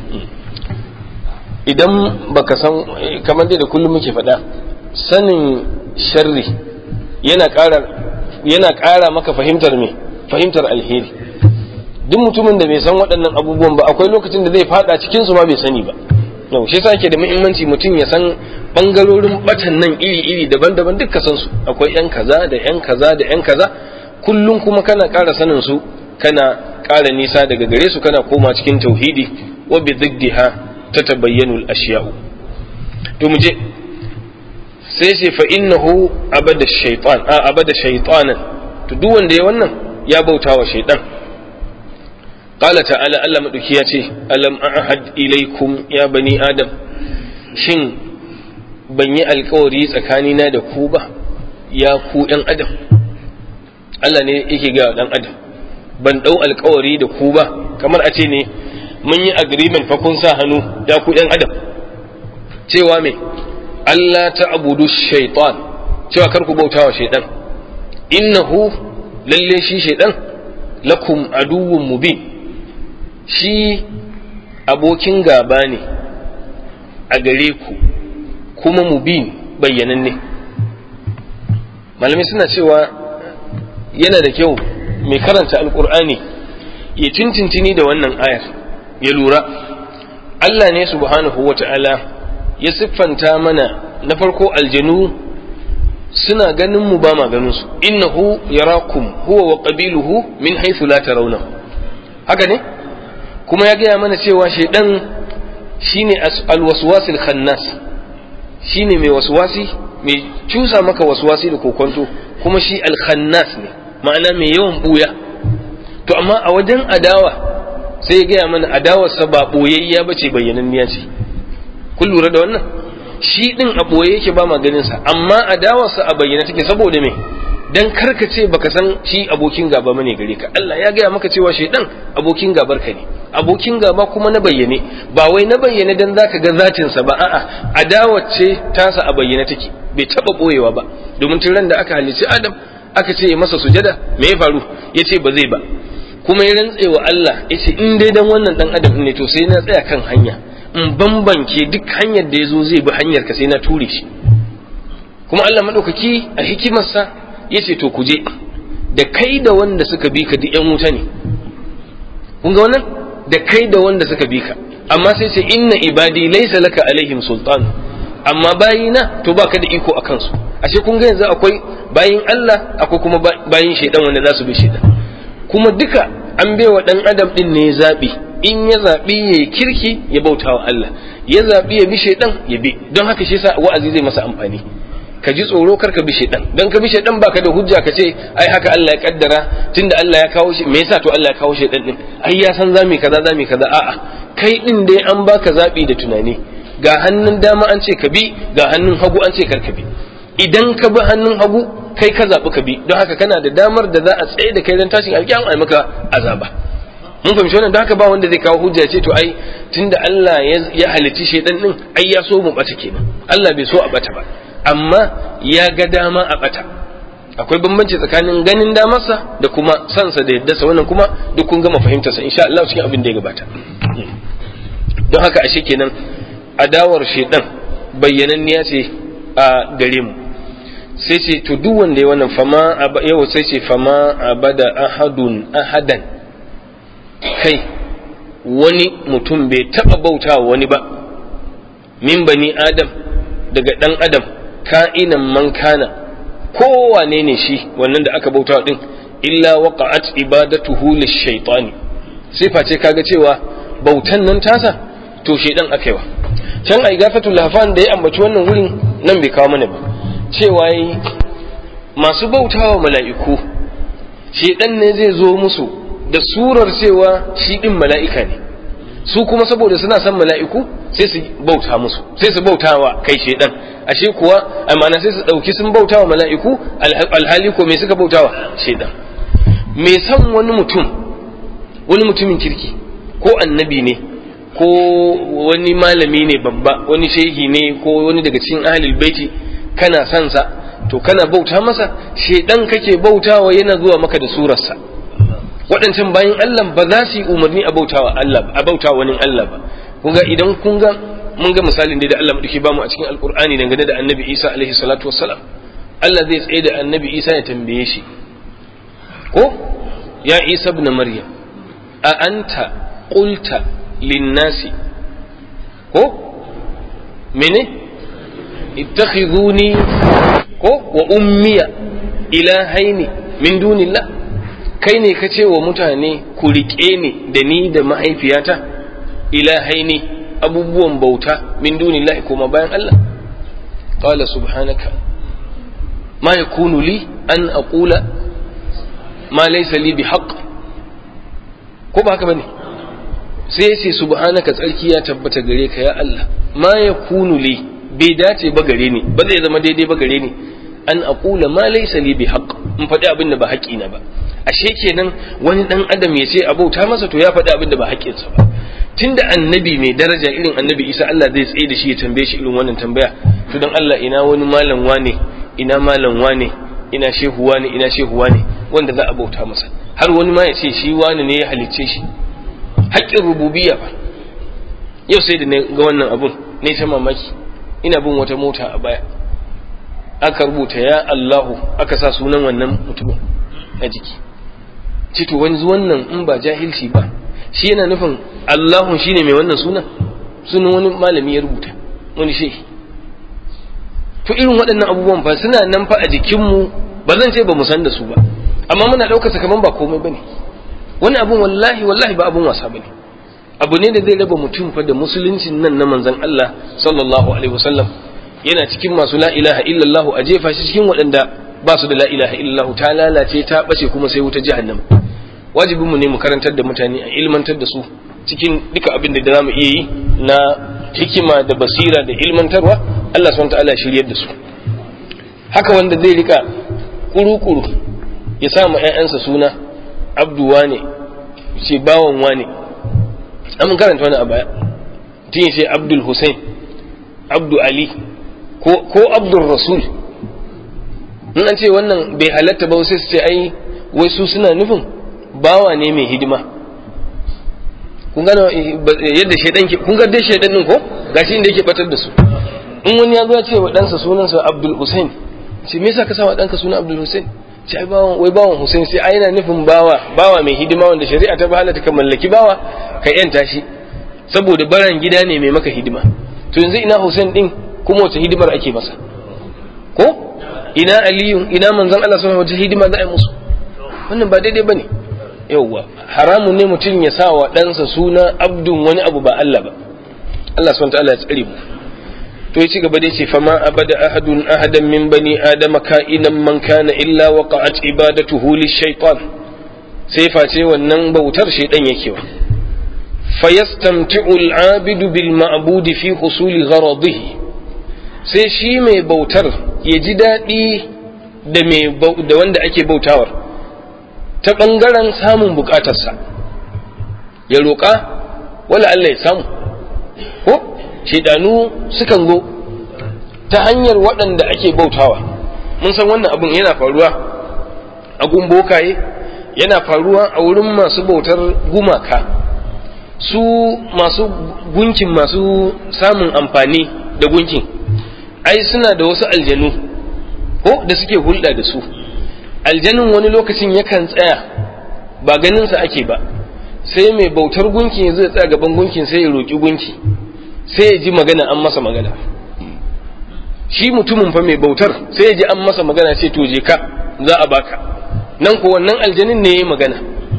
idan baka san kamar dai da kullum muke faɗa sanin sharri yana ƙara yana ƙara maka fahimtar me fahimtar alheri duk mutumin da bai san waɗannan abubuwan ba akwai lokacin da zai faɗa cikin su ma bai sani ba yau shi yasa ke da muhimmanci mutum ya san bangarorin batan nan iri-iri daban-daban duk san su akwai yan kaza da yan kaza da yan kaza kullum kuma kana ƙara sanin su kana ƙara nisa daga gare su kana koma cikin tauhidi wa bi ziddiha tatabayyanu al-ashya'u to mu je sai ce fa innahu abada shaytan a abada shaytanan to duk wanda ya wannan ya bautawa shaytan qala ta'ala Allah madauki ya ce alam ahad ilaikum ya bani adam shin ban yi alkawari tsakanina da ku ba ya ku ɗan adam Allah ne yake ga ɗan adam ban ɗau alkawari da ku ba kamar a ce ne mun yi agreement fa kun sa hannu ya ku ɗan adam cewa me Allah ta abudu shaitan cewa kar ku bauta wa shaitan innahu lalle shi shaitan lakum aduwwun mubin shi abokin gaba ne a gare ku kuma mubin bayyananne malamai suna cewa yana da kyau mai karanta alkur'ani ya tintintini da wannan ayar ya lura Allah ne subhanahu wa ta'ala ya siffanta mana na farko aljanu suna ganin mu ba ma ganin su innahu yarakum huwa wa qabiluhu min haythu la tarawnahu haka ne kuma ya gaya mana cewa shaidan shine alwaswasil khannas shine mai waswasi mai cusa maka waswasi da kokonto kuma shi alkhannas ne ma'ana mai yawan buya to amma a wajen adawa sai ya gaya mana adawarsa ba boyayya bace bayyananniya ce kun lura da wannan shi din a boye yake ba maganin sa amma adawarsa a bayyana take saboda me dan karka ce baka san shi abokin gaba bane gare ka Allah ya gaya maka cewa shaidan abokin gabar ka ne abokin gaba kuma na bayyane ba wai na bayyane dan zaka ga zatin sa ba a'a adawar ce tasa a bayyane take bai taba boyewa ba domin tun ran da aka halicci Adam aka ce masa sujada me ya faru yace ba zai ba kuma ya rantse wa Allah yace in dai dan wannan dan Adam ne to sai na tsaya kan hanya in bambanke duk hanyar da yazo zai bi hanyar ka sai na ture shi kuma Allah madaukaki a hikimarsa yace to ku je da kai da wanda suka bi ka duk yan wuta ne kun ga wannan da kai da wanda suka bi ka amma sai ce inna ibadi laysa laka alaihim sultan amma bayina to baka da iko akan su ashe kun ga yanzu akwai bayin Allah akwai kuma bayin shaidan wanda za su bi shaidan kuma duka an baiwa dan adam din ne zabi in ya zabi ya kirki ya bautawa Allah ya zabi ya bi shaidan ya bi don haka shi yasa wa'azi zai masa amfani ka ji tsoro kar ka bi shaidan dan ka bi shaidan baka da hujja ka ce ai haka Allah ya kaddara tunda Allah ya kawo shi me yasa to Allah ya kawo shaidan din ai ya san zami kaza zami kaza a'a kai din dai an baka zabi da tunani ga hannun dama an ce ka bi ga hannun hagu an ce kar ka bi idan ka bi hannun hagu kai ka zabi ka bi don haka kana da damar da za a tsaye da kai dan tashin alƙiyama ai maka azaba mun fahimci wannan don haka ba wanda zai kawo hujja ce to ai tunda Allah ya halitti shaidan din ai ya so mu bata kenan Allah bai so a bata ba amma ya ga dama a bata akwai bambanci tsakanin ganin damarsa da kuma sansa da yadda sa wannan kuma duk kun gama fahimtarsa insha Allah cikin abin da ya gabata don haka ashe kenan adawar shedan bayyananniya ce a gare mu sai ce to duk wanda ya wannan fama yau sai ce fama abada ahadun ahadan kai wani mutum bai taba bautawa wani ba min bani adam daga dan adam ka'inan man kana kowane ne shi wannan da aka bauta din illa waqa'at ibadatuhu lish-shaytani sifa ce kaga cewa bautan nan tasa to shedan akaiwa can ai gafatul lahfan da ya ambaci wannan wurin nan bai kawo mana ba cewa yi masu bautawa mala'iku shedan ne zai zo musu da surar cewa shi din mala'ika ne su kuma saboda suna son mala'iku sai su bauta musu sai su bauta wa kai shedan ashe kuwa amana sai su dauki sun bauta wa mala'iku alhali ko me suka bauta wa shedan me san wani mutum wani mutumin kirki ko annabi ne ko wani malami ne babba wani shehi ne ko wani daga cikin ahlul baiti kana son sa to kana bauta masa shedan kake bautawa yana zuwa maka da surarsa waɗancan bayan Allah ba za su yi umarni a bautawa Allah a bautawa wani Allah ba kun ga idan kun ga mun ga misalin da Allah madauki bamu a cikin alkur'ani dangane da annabi Isa alaihi salatu wassalam Allah zai tsaye da annabi Isa ya tambaye shi ko ya Isa ibn Maryam a anta qulta linnasi ko mene ittakhiduni ko wa ummiya ilahaini min dunillah kai ne ka ce wa mutane ku riƙe ni da ni da mahaifiyata ilahaini abubuwan bauta min dunillahi kuma bayan Allah qala subhanaka ma yakunu li an aqula ma laysa li bihaqq ko ba haka bane sai ya ce subhanaka tsarki ya tabbata gare ka ya Allah ma yakunu li bai dace ba gare ni ba zai zama daidai ba gare ni an aqula ma laysa li bihaqq in faɗi abin da ba haƙƙina ba ashe kenan wani dan adam ya ce abauta masa to ya faɗi abin da ba haƙƙinsa ba tunda annabi mai daraja irin annabi isa Allah zai tsaye da shi ya tambaye shi irin wannan tambaya to dan Allah ina wani malam wane ina malam wane ina shehu wane ina shehu wane wanda za a bauta masa har wani ma ya ce shi wane ne ya halicce shi haƙƙin rububiyya fa yau sai da ga wannan abun ne ta mamaki ina bin wata mota a baya aka rubuta ya Allahu aka sa sunan wannan mutumin a jiki cito wani wannan in ba jahilci ba shi yana nufin Allahun shine mai wannan sunan sunan wani malami ya rubuta wani shehi to irin waɗannan abubuwan fa suna nan fa a jikinmu ba zan ce ba mu san da su ba amma muna ɗaukar kaman ba komai bane wani abun wallahi wallahi ba abun wasa bane abu ne da zai raba mutum fa da musuluncin nan na manzon Allah sallallahu alaihi wasallam yana cikin masu la ilaha illallah a jefa shi cikin waɗanda ba su da la ilaha illallah ta lalace ta bace kuma sai wuta jahannam wajibin mu ne mu karantar da mutane a ilmantar da su cikin duka abin da zamu iya yi na hikima da basira da ilmantarwa Allah subhanahu ta'ala shiryar da su haka wanda zai rika kuru-kuru ya sa ma ƴaƴansa suna abdu wane ce bawan wane an karanta wani a baya tun ce abdul hussein abdu ali ko abdul rasul in an ce wannan bai halatta ba sai su ce ai wai su suna nufin bawa ne mai hidima kun gano yadda shaidan ke kun ga dai shaidan din ko gashi inda yake batar da su in wani ya zo ya ce wa ɗansa sunansa abdul hussein ce me yasa ka sa wa ɗanka suna abdul hussein ce ai bawan wai bawan hussein sai ai yana nufin bawa bawa mai hidima wanda shari'a ta halatta ka mallaki bawa ka yanta shi saboda baran gida ne mai maka hidima to yanzu ina hussein din kuma wace hidimar ake masa ko ina aliyu ina manzon Allah sallallahu alaihi hidima za a yi musu wannan ba daidai bane yauwa haramun ne mutum ya sa wa ɗansa suna abdun wani abu ba Allah ba Allah subhanahu ta'ala ya tsare mu to ya ci gaba da ce fama abada ahadun ahadan min bani adama ka'inan man kana illa waqa'at ibadatuhu lishaytan sai face wannan bautar shaydan yake wa fayastamti'u al-abidu bil ma'budi fi husuli gharadihi sai shi mai bautar ya ji daɗi da wanda ake bautawar ta ɓangaren samun buƙatarsa ya roƙa wala Allah ya samu ko shaidanu sukan zo ta hanyar waɗanda ake bautawa mun san wannan abin yana faruwa a bokaye yana faruwa a wurin masu bautar gumaka su masu gunkin masu samun amfani da gunkin ai suna da wasu aljanu ko da suke hulɗa da su aljanin wani lokacin yakan tsaya ba ganinsa ake ba sai mai bautar gunki zai tsaya gaban gunkin sai ya roƙi gunki sai ya ji magana an masa magana shi mutumin fa mai bautar sai ya ji an masa magana sai to je ka za a baka nan ko wannan aljanin ne ya magana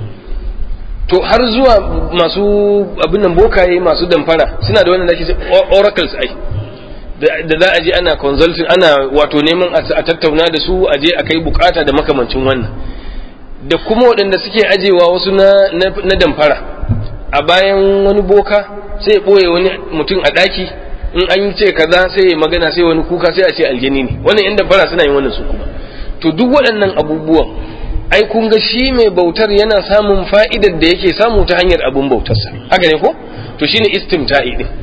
to har zuwa masu abin nan bokaye masu damfara suna da wannan da ake oracles ai da za a je ana consulting ana wato neman a tattauna da su a je a kai bukata da makamancin wannan da kuma waɗanda suke ajewa wasu na, na, damfara a bayan wani boka sai ya ɓoye wani mutum a ɗaki in an ce kaza sai ya magana sai wani kuka sai a ce aljani ne wannan yan damfara suna yin wannan su kuma to duk waɗannan abubuwan ai kun ga shi mai bautar yana samun fa'idar da yake samu ta hanyar abun bautarsa haka ne ko to shine istimta'i din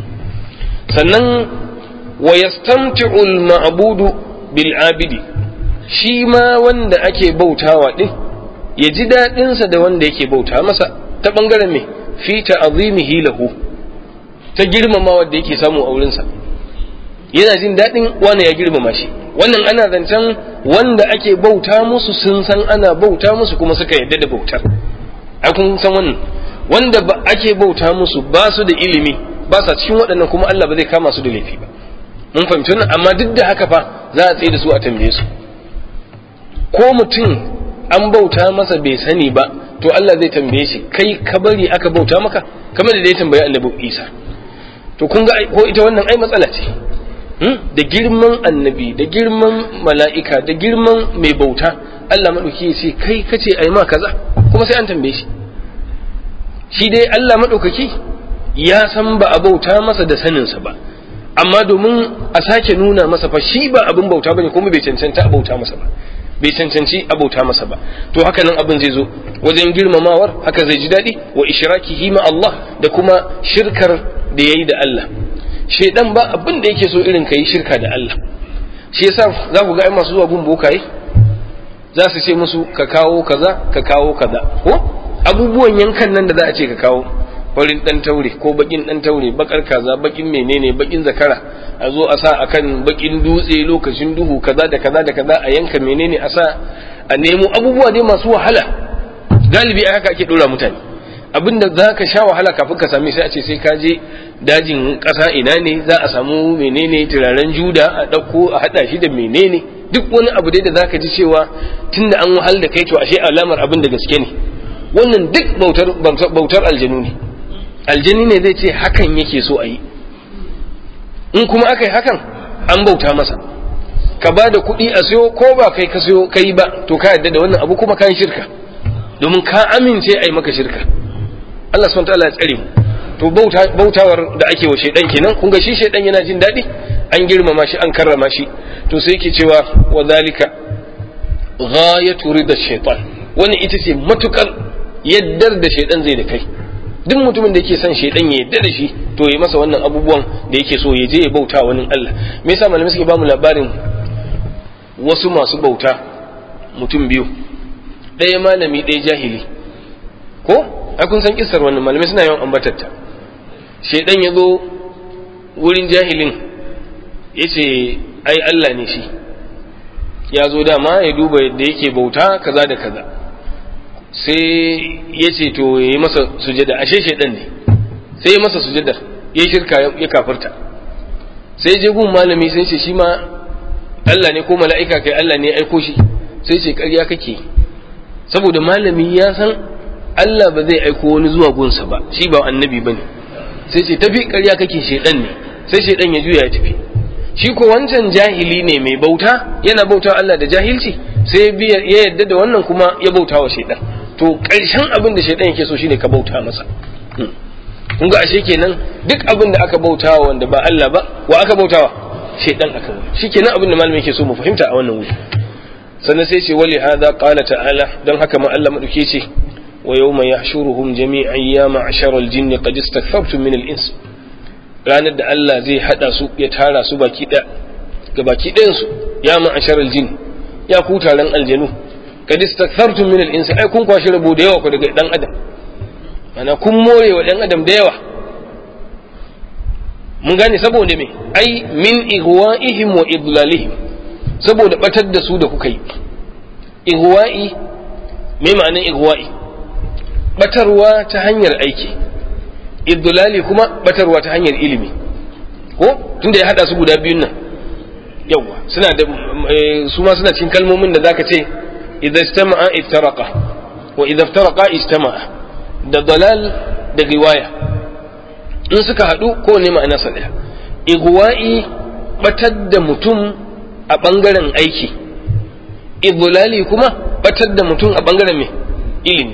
sannan wa yastamti'u al-ma'budu bil abidi shi ma wanda ake bautawa din ya ji dadin sa da wanda yake bauta masa ta bangaren me fi ta'zimihi lahu ta girmama wanda yake samu a wurin sa yana jin dadin wanda ya girmama shi wannan ana zancen wanda ake bauta musu sun san ana bauta musu kuma suka yarda da bautar ai kun san wannan wanda ake bauta musu ba su da ilimi ba sa cikin waɗannan kuma Allah ba zai kama su da laifi ba mun fahimci wannan amma duk da haka fa za a tsaye da su a tambaye su ko mutum an bauta masa bai sani ba to Allah zai tambaye shi kai ka bari aka bauta maka kamar da ya tambayi annabi Isa to kun ga ko ita wannan ai matsala ce da girman annabi da girman mala'ika da girman mai bauta Allah maɗauki ya ce kai kace ai ma kaza kuma sai an tambaye shi shi dai Allah maɗaukaki ya san ba a bauta masa da saninsa ba amma domin a sake nuna masa fa shi ba abin bauta bane kuma bai cancanta a bauta masa ba bai cancanci a bauta masa ba to haka nan abin zai zo wajen girmamawar haka zai ji daɗi wa ishrakihi ma Allah da kuma shirkar da yayi da Allah shedan ba abin da yake so irin kai shirka da Allah shi yasa za ku ga ai masu zuwa gun bokaye za su ce musu ka kawo kaza ka kawo kaza ko abubuwan yankan nan da za a ce ka kawo farin dan taure ko bakin dan taure bakar kaza bakin menene bakin zakara a zo a sa akan bakin dutse lokacin duhu kaza da kaza da kaza a yanka menene a sa a nemo abubuwa dai masu wahala galibi a haka ake dora mutane abinda za ka sha wahala kafin ka same sai a ce sai ka je dajin ƙasa ina ne za a samu menene turaren juda a ɗauko a haɗa shi da menene duk wani abu dai da za ka ji cewa tunda an wahal da kai to ashe alamar abin da gaske ne wannan duk bautar aljanu ne aljani ne zai ce hakan yake so a yi in kuma aka yi hakan an bauta masa ka ba da kuɗi a siyo ko ba kai ka siyo kai ba to ka yadda da wannan abu kuma kan shirka domin ka amince a yi maka shirka Allah subhanahu ta'ala ya tsare mu to bautawar da ake wa shaidan kenan kun ga shi shaidan yana jin daɗi an girmama shi an karrama shi to sai yake cewa wa zalika ghayatu ridda shaitan wannan ita ce matukar yaddar da shaidan zai da kai duk mutumin da yake son shaidan ya yadda da shi to ya masa wannan abubuwan da yake so ya je ya bauta wani Allah me yasa malamai suke bamu labarin wasu masu bauta mutum biyu ɗaya malami ɗaya jahili ko ai kun san kissar wannan malamai suna yawan ambatatta shaidan ya zo wurin jahilin ya ce ai Allah ne shi ya zo dama ya duba yadda yake bauta kaza da kaza sai ya ce to ya yi masa sujada ashe shaidan ne sai ya masa sujadar ya shirka ya kafirta sai je gun malami sai ce shi ma Allah ne ko mala'ika kai Allah ne ya aiko shi sai ce ƙarya kake saboda malami ya san Allah ba zai aiko wani zuwa gunsa ba shi ba annabi ba ne sai ce tafi ƙarya kake shaidan ne sai shaidan ya juya ya tafi shi ko wancan jahili ne mai bauta yana bauta Allah da jahilci sai ya yadda da wannan kuma ya bauta wa shaidan to ƙarshen abin da shaidan yake so shine ka bauta masa kun ga ashe kenan duk abin da aka bautawa wanda ba Allah ba wa aka bautawa shaidan aka ba shikenan abin da malami yake so mu fahimta a wannan wuri sannan sai ce wali hada qala ta'ala don haka ma Allah madauke ce wa yawma yahshuruhum jami'an ya ma'ashara al-jinni qad istakthartum min al-ins ranar da Allah zai hada su ya tara su baki da ga baki ɗayan su ya ma'ashara al-jinn ya ku taron aljanu qad istakthartum min al-ins ai kun kwashi rabo da yawa ku daga dan adam ana kun more wa dan adam da yawa mun gane saboda me ai min igwa'ihim wa idlalihim saboda batar da su da kuka yi igwa'i me ma'anin igwa'i batarwa ta hanyar aiki idlali kuma batarwa ta hanyar ilimi ko tunda ya hada su guda biyun nan yawa suna da su ma suna cikin kalmomin da zaka ce idza istama'a iftaraqa wa idza iftaraqa istama'a da dalal da riwaya in suka hadu ko ne ma'ana sa daya igwa'i batar da mutum a ɓangaren aiki idlali kuma batar da mutum a ɓangaren mai ilimi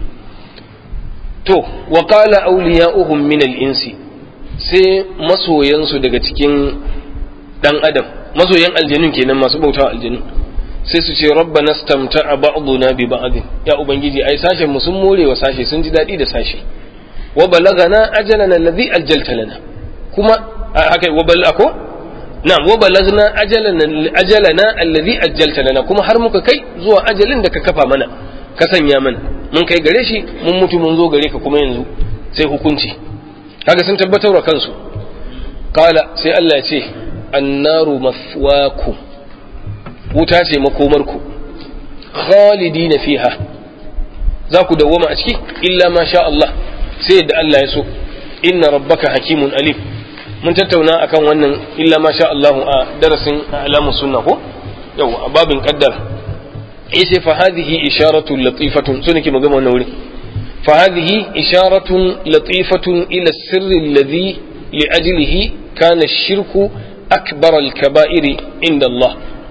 to wa qala awliya'uhum min al-insi sai masoyansu daga cikin dan adam masoyan aljanun kenan masu bautawa aljanun sai su ce rabbana stamta'a ba'duna bi ba'd ya ubangiji ai sashen mu sun more wa sashe sun ji dadi da sashe wa balagana ajalana alladhi aljalta lana kuma haka wa balako na'am wa balagna ajalana ajalana alladhi ajjalta lana kuma har muka kai zuwa ajalin da ka kafa mana ka sanya mana mun kai gare shi mun mutu mun zo gare ka kuma yanzu sai hukunci kaga sun tabbatar wa kansu qala sai Allah ya ce annaru maswaku wuta ce makomarku khalidina fiha za ku dawwama a ciki illa ma sha Allah sai yadda Allah ya so inna rabbaka hakimun alim mun tattauna akan wannan illa ma sha Allahu a darasin alamu sunna ko yau a babin qaddara yace fa hadhihi isharatun latifatun so nake magana wannan wuri fa hadhihi isharatun latifatun ila sirri alladhi li ajlihi kana ash-shirku akbar al-kaba'iri inda Allah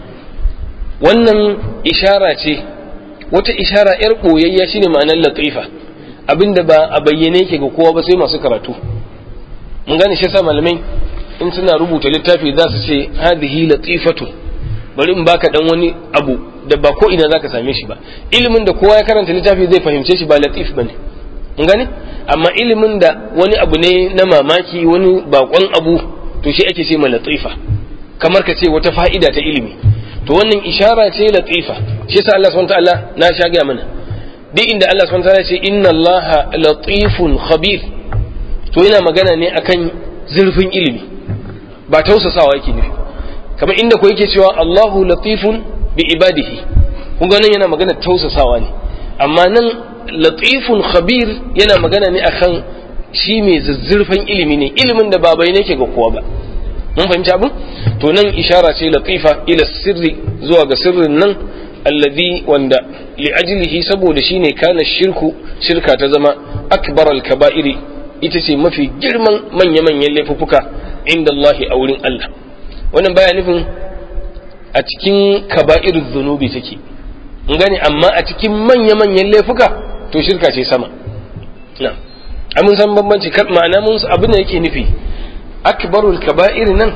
wannan ishara ce wata ishara yar boyayya shine ma'anar latifa abinda ba a bayyane yake ga kowa ba sai masu karatu mun gane shi yasa malamai in suna rubuta littafi za su ce hadhihi latifatu bari in baka dan wani abu da ba ko ina zaka same shi ba ilimin da kowa ya karanta littafi zai fahimce shi ba latif bane mun gane amma ilimin da wani abu ne na mamaki wani bakon abu to shi ake ce ma latifa kamar ka ce wata fa'ida ta ilimi to wannan ishara ce latifa shi yasa Allah subhanahu wa ta'ala na sha ga mana duk inda Allah subhanahu wa ta'ala ce inna Allah latifun khabir to yana magana ne akan zurfin ilimi ba tausasawa yake nufi kamar inda ko yake cewa Allahu latifun bi ibadihi kun ga nan yana magana tausasawa ne amma nan latifun khabir yana magana ne akan shi mai zuzzurfan ilimi ne ilimin da babai ne ke ga kowa ba mun fahimci abin to nan ishara ce latifa ila sirri zuwa ga sirrin nan alladhi wanda li ajlihi saboda shine kana shirku shirka ta zama akbar al-kaba'iri ita ce mafi girman manya-manyan laifuffuka inda Allah a wurin Allah wannan baya nufin a cikin kaba'ir zunubi take in gane amma a cikin manya-manyan laifuka to shirka ce sama na mun san bambanci ma'ana mun abin da yake nufi akbarul kaba'ir nan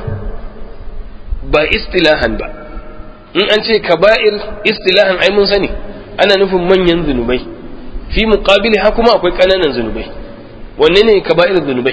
ba istilahan ba in an ce kaba'ir istilahan ai mun sani ana nufin manyan zunubai fi muqabili ha kuma akwai ƙananan zunubai wanne ne kaba'ir zunubai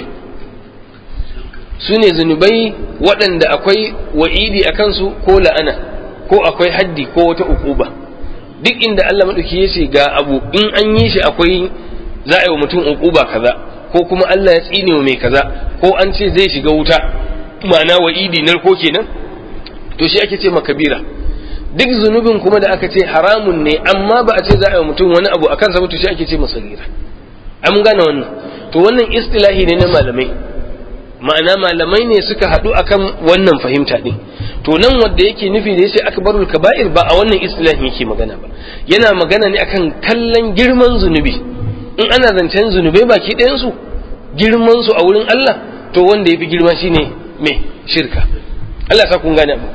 su ne zunubai waɗanda akwai wa'idi a kansu ko la'ana ko akwai haddi ko wata ukuba duk inda Allah maɗauki ya ce ga abu in an yi shi akwai za a yi wa mutum ukuba kaza ko kuma Allah ya tsine wa mai kaza ko an ce zai shiga wuta ma'ana wa'idi narko kenan to shi ake ce makabira duk zunubin kuma da aka ce haramun ne amma ba a ce za a yi wa mutum wani abu akan sa to shi ake ce masagira an gane wannan to wannan istilahi ne na malamai ma'ana malamai ne suka haɗu akan wannan fahimta ɗin to nan wanda yake nufi da yace akbarul kaba'ir ba a wannan istilahi yake magana ba yana magana ne akan kallon girman zunubi in ana zancen zunubai baki ɗayan su girman su a wurin Allah to wanda yafi girma shine me shirka Allah sa kun gane abu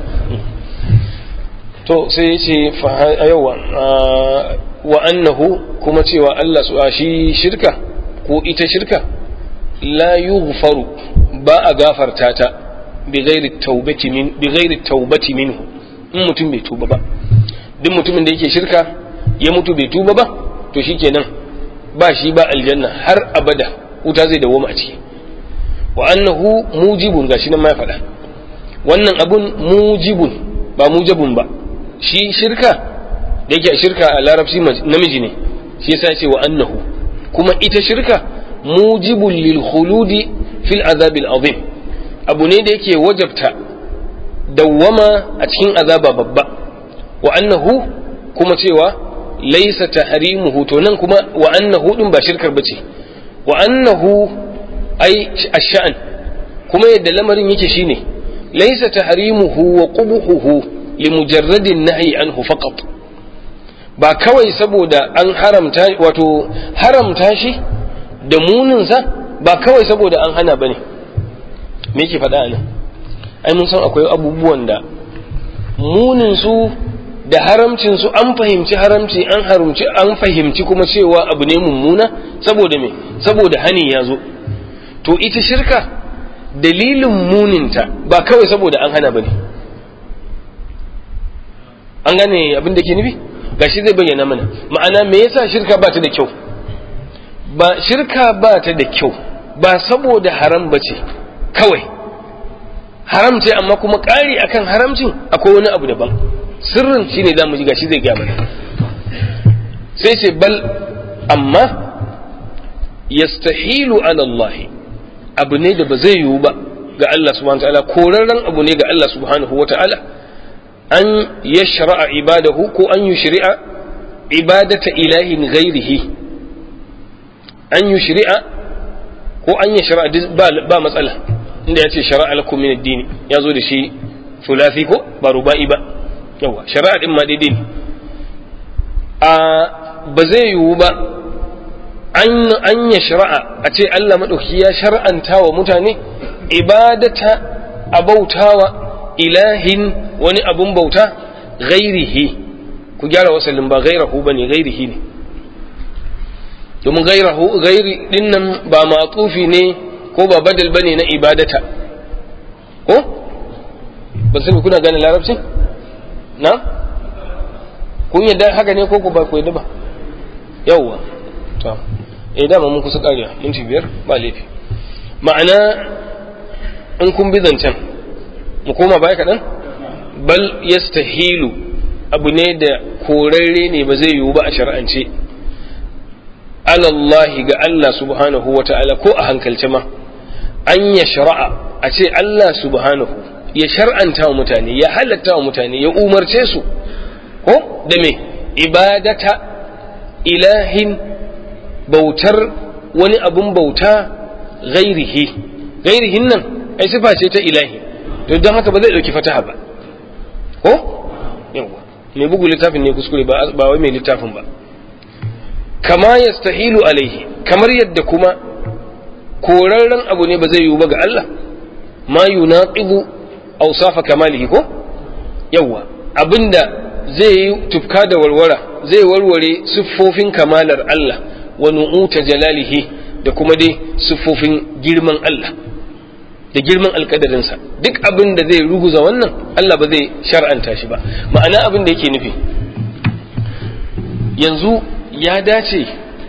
to sai yace fa yawa wa annahu kuma cewa Allah su shi shirka ko ita shirka la yughfaru ba a gafarta ta bi ghairi taubati min bi ghairi taubati minhu in mutum bai tuba ba duk mutumin da yake shirka ya mutu bai tuba ba to shikenan ba shi ba aljanna har abada wuta zai dawo a ciki wa annahu mujibun gashi nan ma ya faɗa wannan abun mujibun ba mujabun ba shi shirka da yake shirka a larabci namiji ne shi yasa ce wa annahu kuma ita shirka mujibun lil khuludi fil azabil azim abu ne da yake wajabta dawwama a cikin azaba babba wa annahu kuma cewa laisa tahrimuhu to nan kuma wa annahu din ba shirkar bace wa annahu ai ash-sha'n kuma yadda lamarin yake shine laisa tahrimuhu wa qubuhu li mujarradin nahyi anhu faqat ba kawai saboda an haramta wato haramta shi da muninsa ba kawai saboda an hana bane me yake faɗa nan ai mun san akwai abubuwan da munin su da haramcin su an fahimci haramci an harumci an fahimci kuma cewa abu ne mummuna saboda me saboda hani ya zo to ita shirka dalilin muninta ba kawai saboda an hana bane an gane abin da ke nufi gashi zai bayyana mana ma'ana me yasa shirka ba ta da kyau ba shirka ba ta da kyau ba saboda haram ba ce kawai haram ce amma kuma ƙari akan haramcin akwai wani abu daban sirrin shine za mu ji gashi zai gaya mana sai ce bal amma yastahilu ala Allah abu ne da ba zai yiwu ba ga Allah subhanahu wa ta'ala korarren abu ne ga Allah subhanahu wa ta'ala an yashra'a ibadahu ko an yushri'a ibadata ilahin ghairihi an yushri'a ko an yi shari'a ba matsala inda ya ce shari'a lakum min ad-din ya zo da shi thulathi ko ba ruba'i ba yawa shari'a din ma daidai ne a ba zai yiwu ba an ya shari'a a ce Allah maɗauki ya shar'anta wa mutane ibadata a bautawa ilahin wani abun bauta gairihi ku gyara wasalin ba gairahu ba ne gairihi ne domin gairahu gairi dinnan ba matsufi ne ko ba badal ba ne na ibadata ko ba sai kuna gane larabci na kun yadda haka ne ko ku ba ku yadda ba yawwa to eh dama mun kusa kariya minti biyar ba laifi ma'ana in kun bi zancen mu koma baya kaɗan bal yastahilu abu ne da korarre ne ba zai yiwu ba a shar'ance alallahi ga Allah subhanahu wa ta'ala ko a hankalce ma an ya shara'a a ce Allah subhanahu ya shar'anta wa mutane ya halatta wa mutane ya umarce su ko da me ibadata ilahin bautar wani abun bauta gairihi gairihin nan ai sifa ce ta ilahi to don haka ba zai dauki fataha ba ko yawa mai bugu littafin ne kuskure ba ba wai mai littafin ba kama yastahilu alaihi kamar yadda kuma korarren abu ne ba zai yiwu ba ga Allah ma yunaqibu awsafa kamalihi ko yawa abinda zai yi tufka da warwara zai warware siffofin kamalar Allah wa nu'uta jalalihi da kuma dai siffofin girman Allah da girman alkadarinsa duk abin da zai ruguza wannan Allah ba zai shar'anta shi ba ma'ana abin da yake nufi yanzu ya dace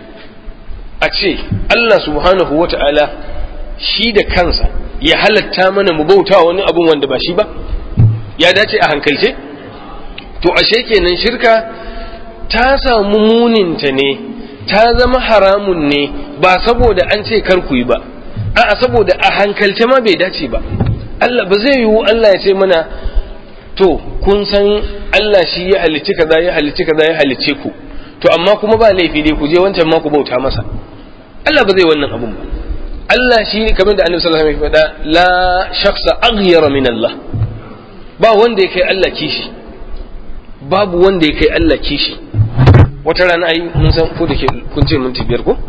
a ce Allah subhanahu wa ta'ala shi da kansa ya halatta mana mu bauta wani abin wanda ba shi ba ya dace a hankalce to ashe kenan shirka ta samu muninta ne ta zama haramun ne ba saboda an ce kar ku yi ba a'a saboda a hankalce ma bai dace ba Allah ba zai yiwu Allah ya ce mana to kun san Allah shi ya halicci kaza ya halicci kaza ya halicce ku to amma kuma ba laifi dai ku je wancan ma ku bauta masa Allah ba zai wannan abun ba Allah shi kamar da Annabi sallallahu alaihi wasallam ya faɗa la shakhsa aghyara min Allah ba wanda ya kai Allah kishi babu wanda ya kai Allah kishi wata rana ai mun san ko da ke kun ce minti biyar ko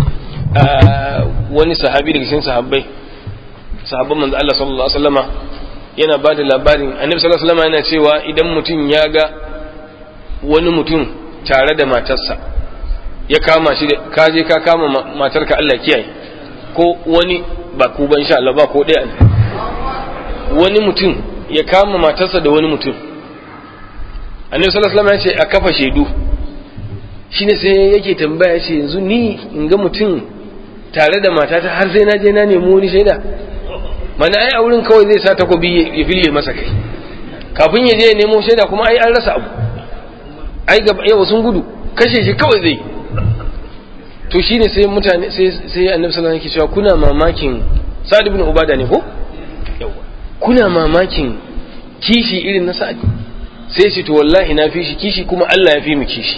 wani sahabi daga cikin sahabbai sahabban manzo Allah sallallahu alaihi wasallama yana ba da labarin annabi sallallahu alaihi wasallama yana cewa idan mutum ya ga wani mutum tare da matarsa ya kama shi da ka je ka kama matarka Allah kiyaye ko wani ba ku ban insha Allah ba ko ɗaya wani mutum ya kama matarsa da wani mutum annabi sallallahu alaihi wasallam ya ce a kafa shaidu shine sai yake tambaya ce yanzu ni in ga mutum tare da matata har sai na je na nemi wani shaida mana ai a wurin kawai zai sa takobi ya fille masa kai kafin ya je ya nemo shaida kuma ai an rasa abu ai gaba yawa sun gudu kashe shi kawai zai to shine sai mutane sai sai annabi sallallahu alaihi wasallam yake cewa kuna mamakin sa'ad ibn ubada ne ko yawa kuna mamakin kishi irin na sa'ad sai ce to wallahi na fi shi kishi kuma Allah ya fi mu kishi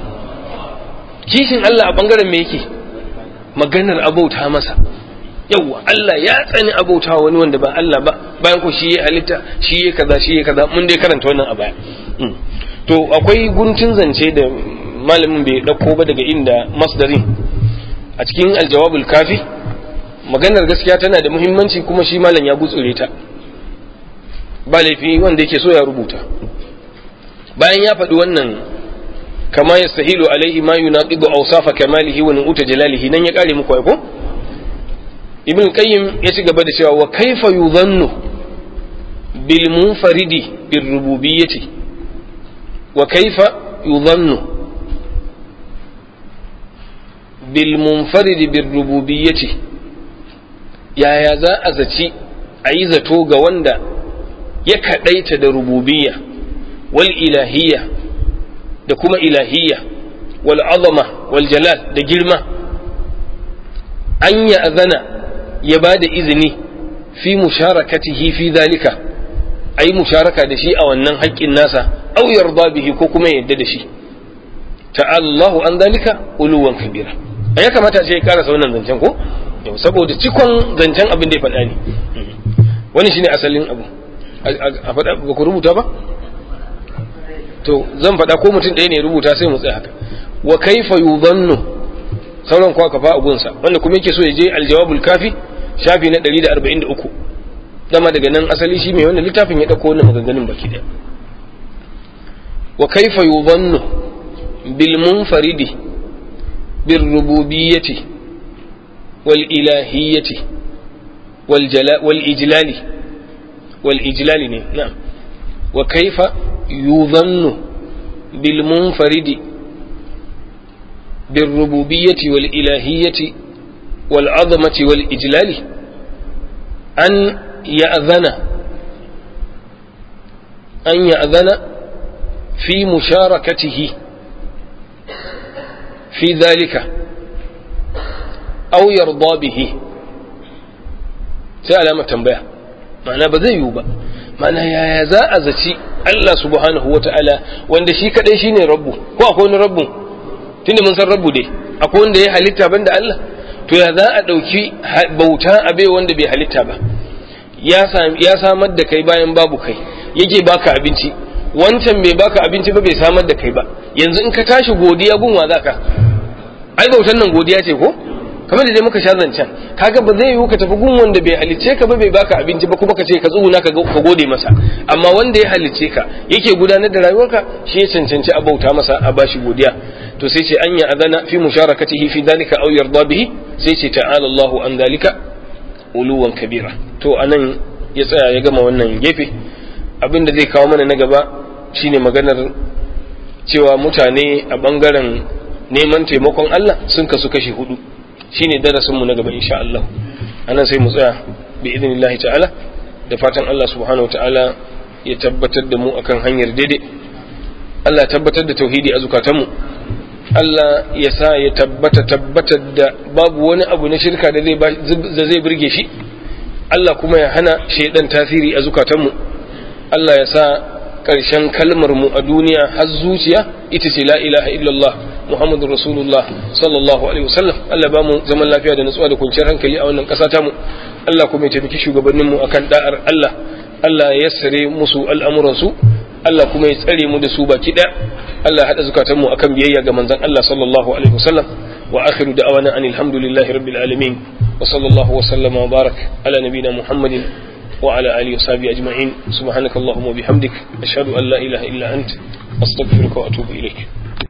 kishin Allah a bangaren me yake maganar abauta masa yawwa Allah ya tsani abauta wani wanda ba Allah ba bayan ko shi ya halitta shi ya kaza shi ya kaza mun dai karanta wannan a baya to akwai guntun zance da malamin bai dauko ba daga inda masdarin a cikin aljawabul kafi maganar gaskiya tana da muhimmanci kuma shi malam ya gutsure ta ba laifi wanda yake so ya rubuta bayan ya faɗi wannan kama yastahilu alaihi ma yunaqidu awsafa kamalihi wa nu'uta jalalihi nan ya kare muku ko ibn qayyim ya ci gaba da cewa wa kaifa yudhannu bil munfaridi bir rububiyyati wa kaifa yudhannu bil munfaridi bir rububiyyati yaya za a zaci a yi zato ga wanda ya kadaita da rububiyya wal ilahiyya da kuma ilahiyya wal azama wal jalal da girma an ya azana ya ba da izini fi musharakatihi fi zalika a yi musharaka da shi a wannan haƙƙin nasa au yarda bihi ko kuma yadda da shi ta'allahu an zalika uluwan kabira a ya kamata ce ya karasa wannan zancen ko yau saboda cikon zancen abin da ya faɗa ne wani shine asalin abu a faɗa ba ku rubuta ba to zan faɗa ko mutum ɗaya ne rubuta sai mu tsaya haka wa kaifa yudhannu sauran kuwa kafa abunsa wanda kuma yake so ya je aljawabul kafi shafi na 143 dama daga nan asali shi mai wannan littafin ya dauko wannan maganganun baki daya wa kaifa yudhannu bil munfaridi bir rububiyyati wal ilahiyyati wal jala wal ijlali wal ijlali ne na'am wa kaifa yudhannu bil munfaridi بالربوبية والإلهية والعظمة والإجلال أن يأذن أن يأذن في مشاركته في ذلك أو يرضى به سأل ما تنبيه معنى بذي يوبا معنى يا يزاء زتي الله سبحانه وتعالى وان شي كدai shine rabbu ko akwai wani rabbu tunda mun san rabbu dai akwai wanda ya halitta banda Allah to ya za a ɗauki bauta abe wanda bai halitta ba ya samar da kai bayan babu kai yake baka abinci wancan bai baka abinci ba bai samar da kai ba yanzu in ka tashi godiya gunwa za ka ai bautan nan godiya ce ko kamar da dai muka sha zancen kaga ba zai yiwu ka tafi gun wanda bai halicce ka ba bai baka abinci ba kuma ka ce ka tsuguna ka gode masa amma wanda ya halicce ka yake gudanar da rayuwarka shi ya cancanci a bauta masa a bashi godiya to sai ce an ya adana fi musharakatihi fi dalika aw yarda bihi sai ce ta'ala Allahu an dalika uluwan kabira to anan ya tsaya ya gama wannan gefe abin da zai kawo mana na gaba shine maganar cewa mutane a bangaren neman taimakon Allah sun kasu kashi hudu shine darasin mu na gaba insha Allah anan sai mu tsaya bi idnillahi ta'ala da fatan Allah subhanahu ta'ala ya tabbatar da mu akan hanyar daidai Allah tabbatar da tauhidi a zukatanmu Allah ya sa ya tabbata tabbatar da babu wani abu na shirka da zai birge shi Allah kuma ya hana shaidan tasiri a zukatanmu Allah ya sa ƙarshen kalmar mu a duniya har zuciya ita ce la ilaha illallah Muhammadu Rasulullah sallallahu alaihi wasallam Allah ba mu zaman lafiya da nutsuwa da kwanciyar hankali a wannan ƙasa tamu Allah kuma ya taimaki shugabanninmu akan da'ar Allah Allah ya yassare musu al'amuransu Allah kuma ya tsare mu da su baki ɗaya Allah haɗa zukatanmu akan biyayya ga manzon Allah sallallahu alaihi wasallam wa akhiru da'awana anil hamdulillahi rabbil alamin wa sallallahu wa sallama wa barak ala nabina Muhammadin wa ala alihi wa sahbihi ajma'in subhanakallahumma wa bihamdik ashhadu an la ilaha illa ant astaghfiruka wa atubu ilaik